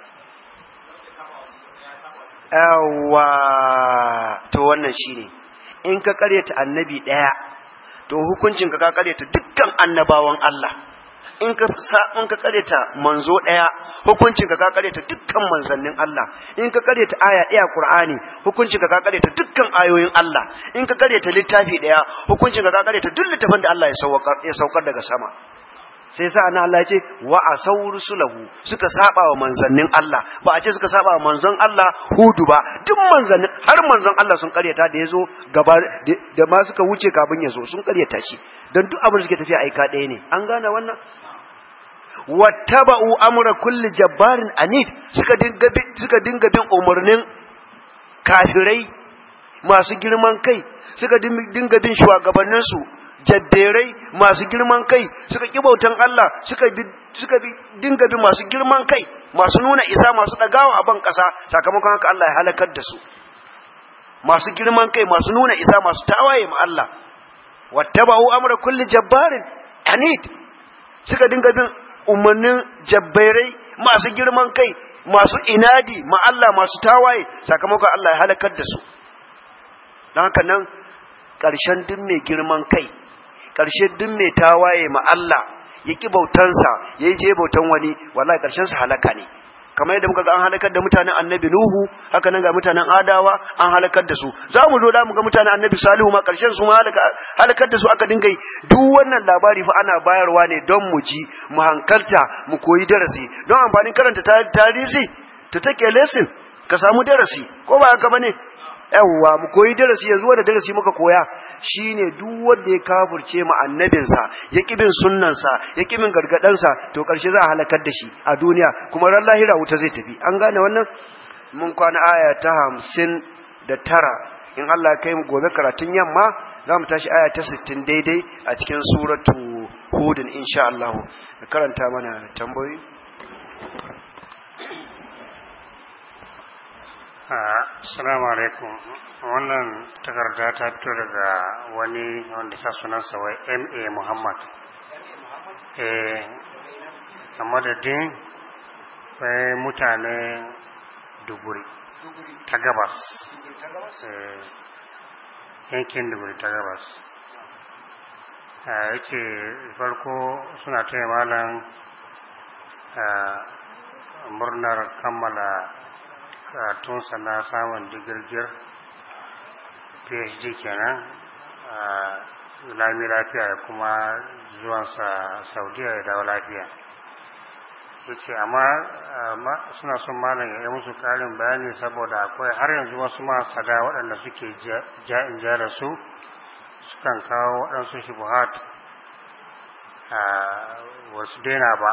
yawa to wannan shine in ka karyata annabi daya to hukuncin ka ka karyata dukkan annabawan Allah in ka in ka karyata manzo daya hukuncin ka ka karyata dukkan manzannin Allah in ka karyata aya daya Qur'ani hukuncin ka ka karyata dukkan ayoyin Allah in ka karyata littafi daya hukuncin ka ka karyata duk littafin da Allah ya saukar ya saukar daga sama sai sa ana Allah ya ce wa asaw rusulahu suka saba wa manzannin Allah ba a ce suka saba wa manzon Allah hudu ba duk manzannin har manzon Allah sun karyata da yazo gaba da ma suka wuce kafin yazo sun karyata shi dan duk abin da suke tafiya aika ɗaya ne an gane wannan wattaba'u amra kulli jabbarin anid suka dinga suka dinga bin umarnin kafirai masu girman kai suka dinga bin shugabannin su jabberai masu girman kai suka kibautan Allah suka bi suka bi dinga bin masu girman kai masu nuna isa masu dagawa a ban kasa sakamakon haka Allah ya halakar da su masu girman kai masu nuna isa masu tawaye ma Allah wattaba'u amra kulli jabbarin anid suka dinga bin umarnin jabbairai masu girman kai masu inadi ma Allah masu tawaye sakamakon Allah ya halakar da su don haka nan ƙarshen duk mai girman kai ƙarshe duk mai tawaye ma Allah ya ki bautansa ya yi je bautan wani wallahi ƙarshen sa halaka ne kamar yadda muka ga an halakar da mutanen annabi Nuhu haka nan ga mutanen Adawa an halakar da su za mu zo da mu ga mutanen annabi Salihu ma karshen su ma halakar da su aka dinga yi duk wannan labari fa ana bayarwa ne don mu ji mu hankalta mu koyi darasi don amfanin karanta tarihi ta take lesson ka samu darasi ko ba haka bane yawwa mu koyi darasi yanzu wanda darasi muka koya shine duk wanda ya kafirce mu annabinsa ya kibin sunnansa ya kibin gargadansa to karshe za a halakar da shi a duniya kuma ran lahira wuta zai tafi an gane wannan mun kwana aya ta hamsin da tara in Allah kai mu gobe karatun yamma za mu tashi aya ta sittin daidai a cikin suratu hudun insha Allah karanta mana tambayoyi Assalamu alaikum. Wannan takarda ta fito daga wani wanda sa sunansa wai MA Muhammad. Eh, a madadin wai mutane duburi ta gabas. yankin duburi ta gabas. Ya ce farko suna taya malam murnar kammala karatunsa na samun digirgir phd kenan a lami lafiya da kuma zuwansa saudiya ya dawo lafiya ya ce amma suna son malam ya yi musu karin bayani saboda akwai har yanzu wasu masada waɗanda suke ja'in ja da su sukan kawo waɗansu shubuhat a wasu daina ba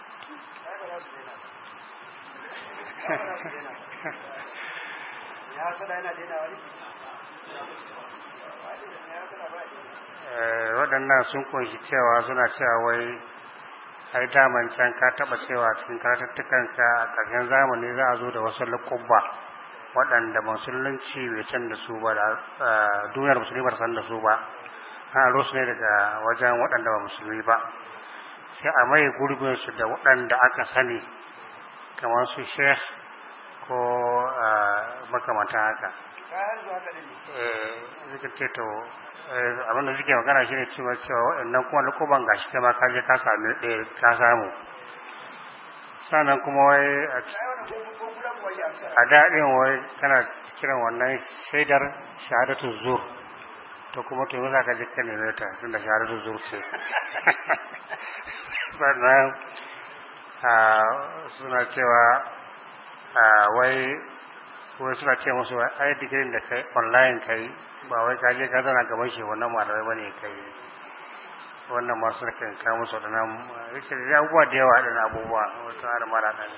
waɗannan sun kunshi cewa suna cewa wai ai daman can ka taɓa cewa cikin karatattukanka a ƙarshen zamani za a zo da wasu lakubba waɗanda musulunci bai san da su ba da duniyar musulmi ba san da su ba an aro su ne daga wajen waɗanda ba musulmi ba sai a mai gurbinsu da waɗanda aka sani kamar su sheikh ko makamantan haka suka ce to abinda suke magana shi ne cewa cewa waɗannan kuma lukuban gashi kai ma kaje ka sami ɗaya ka samu sannan kuma wai a daɗin wai kana kiran wannan shaidar shahadatu zur to kuma to yi za ka jika ne ta sun da shahadatu zur ce sannan suna cewa wai wai suna ce musu ai digirin da kai online kai ba wai ka je ka zana gaban shi wannan malamai bane kai wannan masu na kan kawo musu waɗannan rikin abubuwa da yawa waɗannan abubuwa wasu har mara ɗan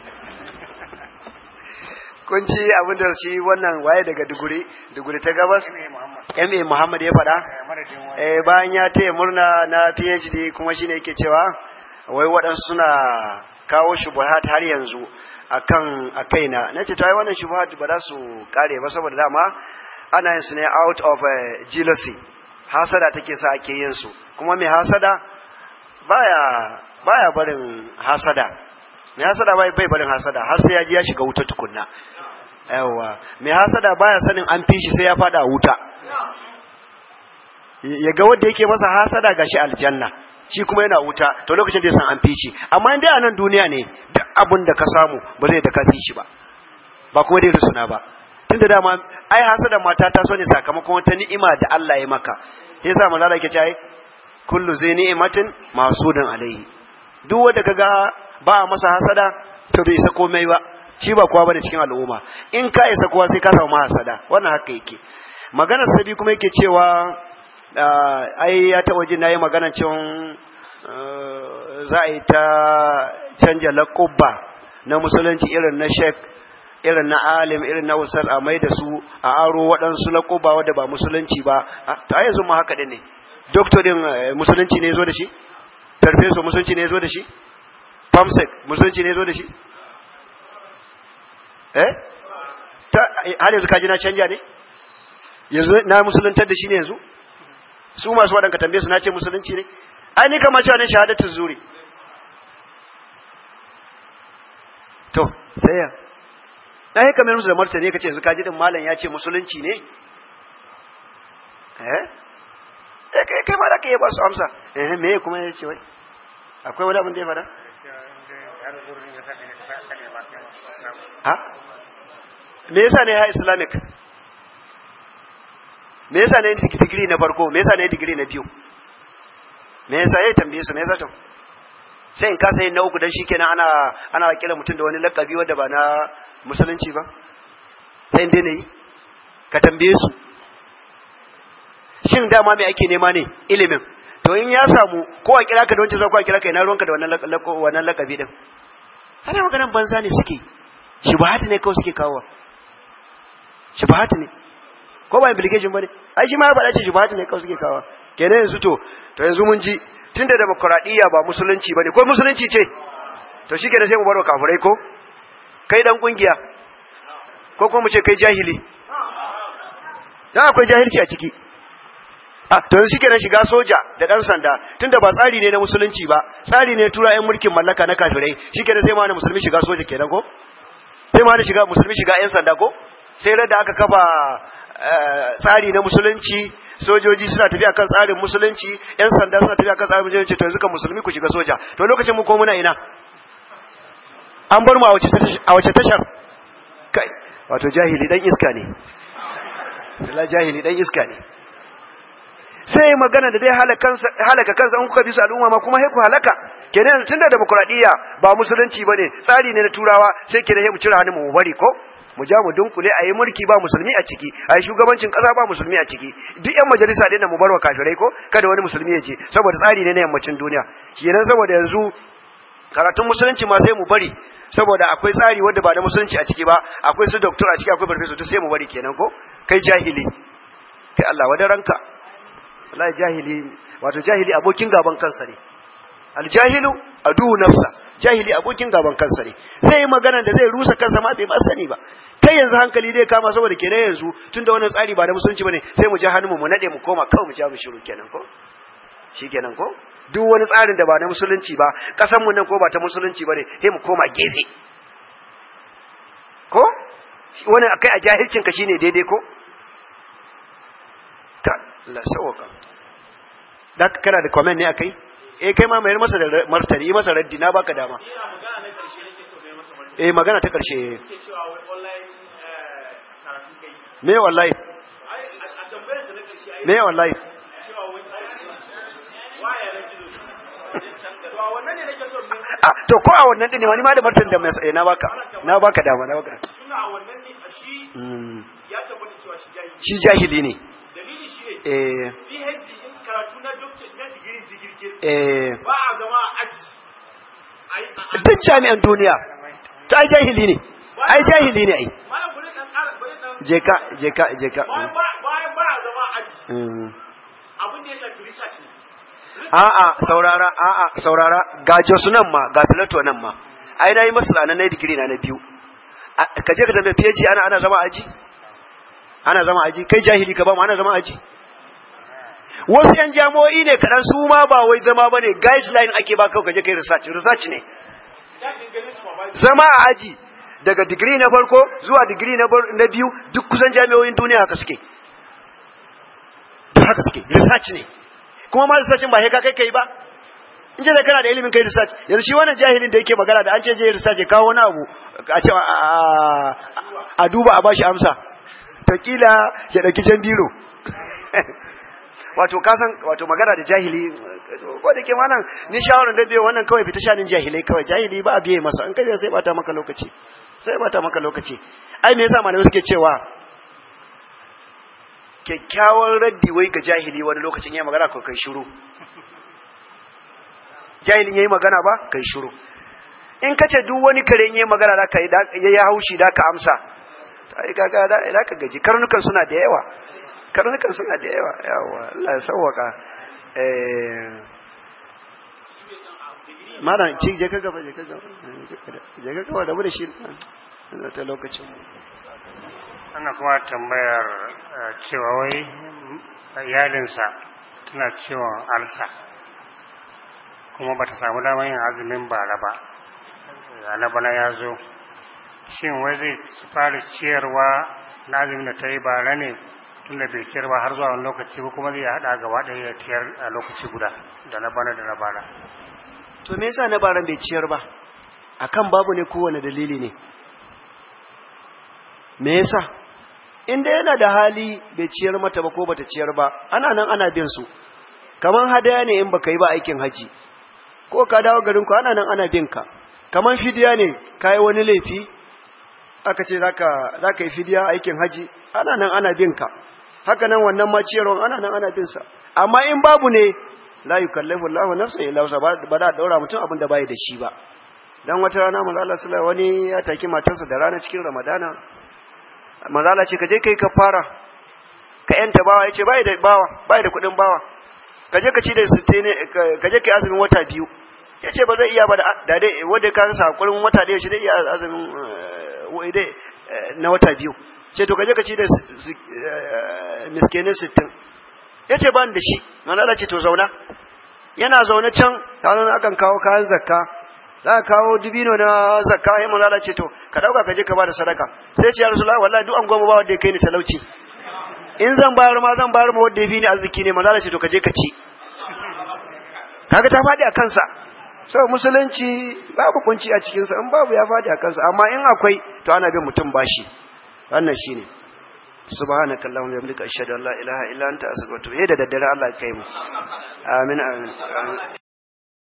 kun ci abin da shi wannan waye daga duguri duguri ta gabas ma muhammad ya faɗa eh bayan ya taya murna na phd kuma shine yake cewa wai waɗansu suna kawo shubuhat har yanzu akan a kaina na ce to ai wannan shubuhat ba za su kare ba saboda dama ana yin su ne out of jealousy hasada take sa ake yin su kuma mai hasada baya baya barin hasada mai hasada bai bai barin hasada har sai ya ji ya shiga wuta tukunna yawa mai hasada baya sanin an fi shi sai ya fada wuta ya ga wanda yake masa hasada gashi aljanna shi kuma yana wuta to lokacin da ya san an fi shi amma in dai a nan duniya ne duk abin da ka samu ba zai da ka fi shi ba ba kuma dai rusuna ba tunda dama ai hasada mata ta so ne sakamakon wata ni'ima da Allah ya maka yasa manzo Allah yake cewa kullu zai ni'matin masudan alaihi duk wanda kaga ba masa hasada to bai isa komai ba shi ba kowa bane cikin al'umma in ka isa kowa sai ka samu hasada wannan haka yake maganar sabi kuma yake cewa ai ya taɓa jin nayi maganar cewa za a yi ta canja laƙubba na musulunci irin na sheik irin na alim irin na usar a mai da su a aro waɗansu laƙubba wadda ba musulunci ba ta yanzu ma haka ɗin ne doktorin musulunci ne zo da shi farfeso musulunci ne zo da shi famsek musulunci ne zo da shi eh ta har yanzu kaji na canja ne yanzu na musuluntar da shi ne yanzu su masu waɗanka tambaye su na ce musulunci ne ai ni kama cewa ne shahadatu zuri to sai ya na yi kamar musu da martani ka ce yanzu kaji din malam ya ce musulunci ne eh eh kai kai ma da kai ba su amsa eh me kuma ya ce wai akwai wani abin da ya fada ha me yasa ne ya islamic me yasa ne digiri na farko me yasa ne digiri na biyu me yasa ya tambaye su me yasa to sai in kasa yin na uku dan shikenan ana ana kira mutum da wani lakabi wanda ba na musulunci ba sai in daina yi ka tambaye su shin dama me ake nema ne ilimin to in ya samu ko a kira ka da wancan ko a kira ka ina ruwanka da wannan wannan lakabi din ana maganan banza ne suke shubahati ne kawai suke kawo shubahati ne ko ba implication bane ai shi ma ya faɗa ce shubahati ne kawai suke kawo kenan yanzu to to yanzu mun ji tunda demokradiyya ba musulunci bane ko musulunci ce to shi kenan sai mu bar wa kafirai ko kai dan kungiya ko kuma mu ce kai jahili dan akwai jahilci a ciki a to yanzu shikenan shiga soja da dan sanda tunda ba tsari ne na musulunci ba tsari ne tura yan mulkin mallaka na kafirai shikenan sai ma na musulmi shiga soja kenan ko sai ma na shiga musulmi shiga yan sanda ko sai da aka kafa tsari na musulunci sojoji suna tafiya kan tsarin musulunci yan sanda suna tafiya kan tsarin musulunci to yanzu kan musulmi ku shiga soja to lokacin mu ko muna ina an bar mu a wace tashar kai wato jahili dan iska ne la jahili dan iska ne sai magana da dai halaka kansa in kuka bi su al'umma ma kuma ku halaka kenan tunda demokradiyya ba musulunci bane tsari ne na turawa sai kenan mu cire hannun mu bari ko mu ja mu dunkule a yi mulki ba musulmi a ciki a yi shugabancin ƙasa ba musulmi a ciki duk yan majalisa ɗin mu bar wa kafirai ko kada wani musulmi ya je saboda tsari ne na yammacin duniya kenan saboda yanzu karatun musulunci ma sai mu bari saboda akwai tsari wanda ba da musulunci a ciki ba akwai su doktor a ciki akwai farfesa to sai mu bari kenan ko kai jahili kai Allah wadaranka wallahi jahili wato jahili abokin gaban kansa ne aljahilu adu nafsa jahili abokin gaban kansa ne zai yi magana da zai rusa kansa ma bai ma sani ba kai yanzu hankali dai kama saboda kenan yanzu tunda wannan tsari ba da musulunci bane sai mu ji hannunmu mu nade mu koma kawai mu ja mu shiru kenan ko shikenan ko duk wani tsarin da ba na musulunci ba kasan mu nan ko ba ta musulunci bane sai mu koma gefe ko wani akai a jahilcin ka shine daidai ko ta la sawaka da kana da comment ne akai eh kai ma mayar masa da martani masa raddi na baka dama eh magana ta karshe suke cewa wai online eh, karatu kai me wallahi ai a a tambayar da na karshe ai me wallahi cewa wai waya na gizo to a wannan ne nake so mu Ah, to ko a wannan din ne wani ma da martan da mai eh, na baka na baka dama na baka tuna a wannan ne a shi Mm, ya tabbata cewa shi jahili shi jahili ne dalili shi ne eh PhD in karatu na doctor na digiri digirgir eh ba a zama a aji ai a duk jami'an duniya to ai jahili ne ai jahili ne ai malam bari dan ƙara bari dan je ka je ka je ka bayan ba bayan ba a zama a aji Mm. abin da ya shafi research ne a'a saurara a'a saurara ga Jos nan ma ga Filato nan ma ai nayi masu ranar na digiri na na biyu A- ka je ka tambaye PhD ana ana zama aji ana zama aji kai jahili ka ba mu ana zama aji wasu yan jami'o'i ne kaɗan su ma ba wai zama bane guideline ake ba kawai ka je kai research research ne ya dingane su ma ba zama a aji daga digiri na farko zuwa digiri na bar- na biyu duk kusan jami'o'in duniya haka suke duk haka suke research ne kuma ma research ba sai ka kai kai ba in ce da kana da ilimin kai research yanzu shi wannan jahilin da yake magana da an ce je research ya kawo wani abu a ce a- a- a duba a bashi amsa to kila ya dauki jan biro wato kasan wato magana da jahili ko da ke wannan ni shawaran da biyo wannan kawai fita shanin jahilai kawai jahili ba a biye masa in kai sai bata maka lokaci sai bata maka lokaci ai me yasa malamai suke cewa kyakkyawan raddi wai ga jahili wani lokacin yayi magana ko kai shiru jahilin yayi magana ba kai shiru in kace duk wani kare yayi magana da kai yayi haushi da ka amsa ai kaga da da ka gaji karnukan suna da yawa karnukan suna da yawa yawa Allah ya sauwaka eh malam ci je ka gaba je ka gaba je ka gaba da mu da shi na ta lokacin ana kuma tambayar eh, cewa wai mm, iyalinsa tana ciwon alsa kuma ba ta samu damar yin azumin bara ba yana bana ya zo shin wai zai fara ciyarwa na azumin da ta yi bara ne tun da bai ciyar ba har zuwa wani lokaci ko kuma zai haɗa gaba ɗaya ya ciyar a lokaci guda da na bana da na bara to me yasa na baran bai ciyar ba akan babu ne kowane dalili ne me yasa inda yana da hali bai ciyar mata ba ko bata ciyar ba ana nan ana bin su kaman hadaya ne in baka yi ba aikin haji ko ka dawo garin ku ana nan ana bin ka kaman fidiya ne kai wani laifi aka ce zaka zaka yi fidiya aikin haji ana nan ana bin ka haka nan wannan ma ciyarwan ana nan ana bin sa amma in babu ne la yukallifu Allahu nafsan illa wusa ba da daura mutum abin da bai da shi ba dan wata rana manzo Allah sallallahu wani ya taki matarsa da rana cikin Ramadana manzo Allah ce ka je kai kafara ka yanta bawa yace bai da bawa bai da kudin bawa ka je ka ci da sitte ne ka je kai azumin wata biyu yace ba zai iya ba da dai wanda ka rasa hakurin wata da shi dai iya azumin wai dai na wata biyu ce to ka je ka ci da miskinai sittin ya ce ba da shi manala ce to zauna yana zaune can kanan akan kawo kayan zakka za ka kawo dubino na zakka ya manala ce to ka dauka ka je ka ba da sadaka sai ce ya rasulullah wallahi duk an goma ba wanda ya kai ni talauci in zan bayar ma zan bayar ma wanda ya bi ni arziki ne manala ce to ka je ka ci kaga ta faɗi a kansa so musulunci babu kunci a cikinsa in babu ya faɗi a kansa amma in akwai to ana bin mutum bashi wannan shine subhanaka allahumma wa bihamdika ashhadu an la ilaha illa anta astaghfiruka wa atubu ilayk da daddare Allah ya kai mu amin amin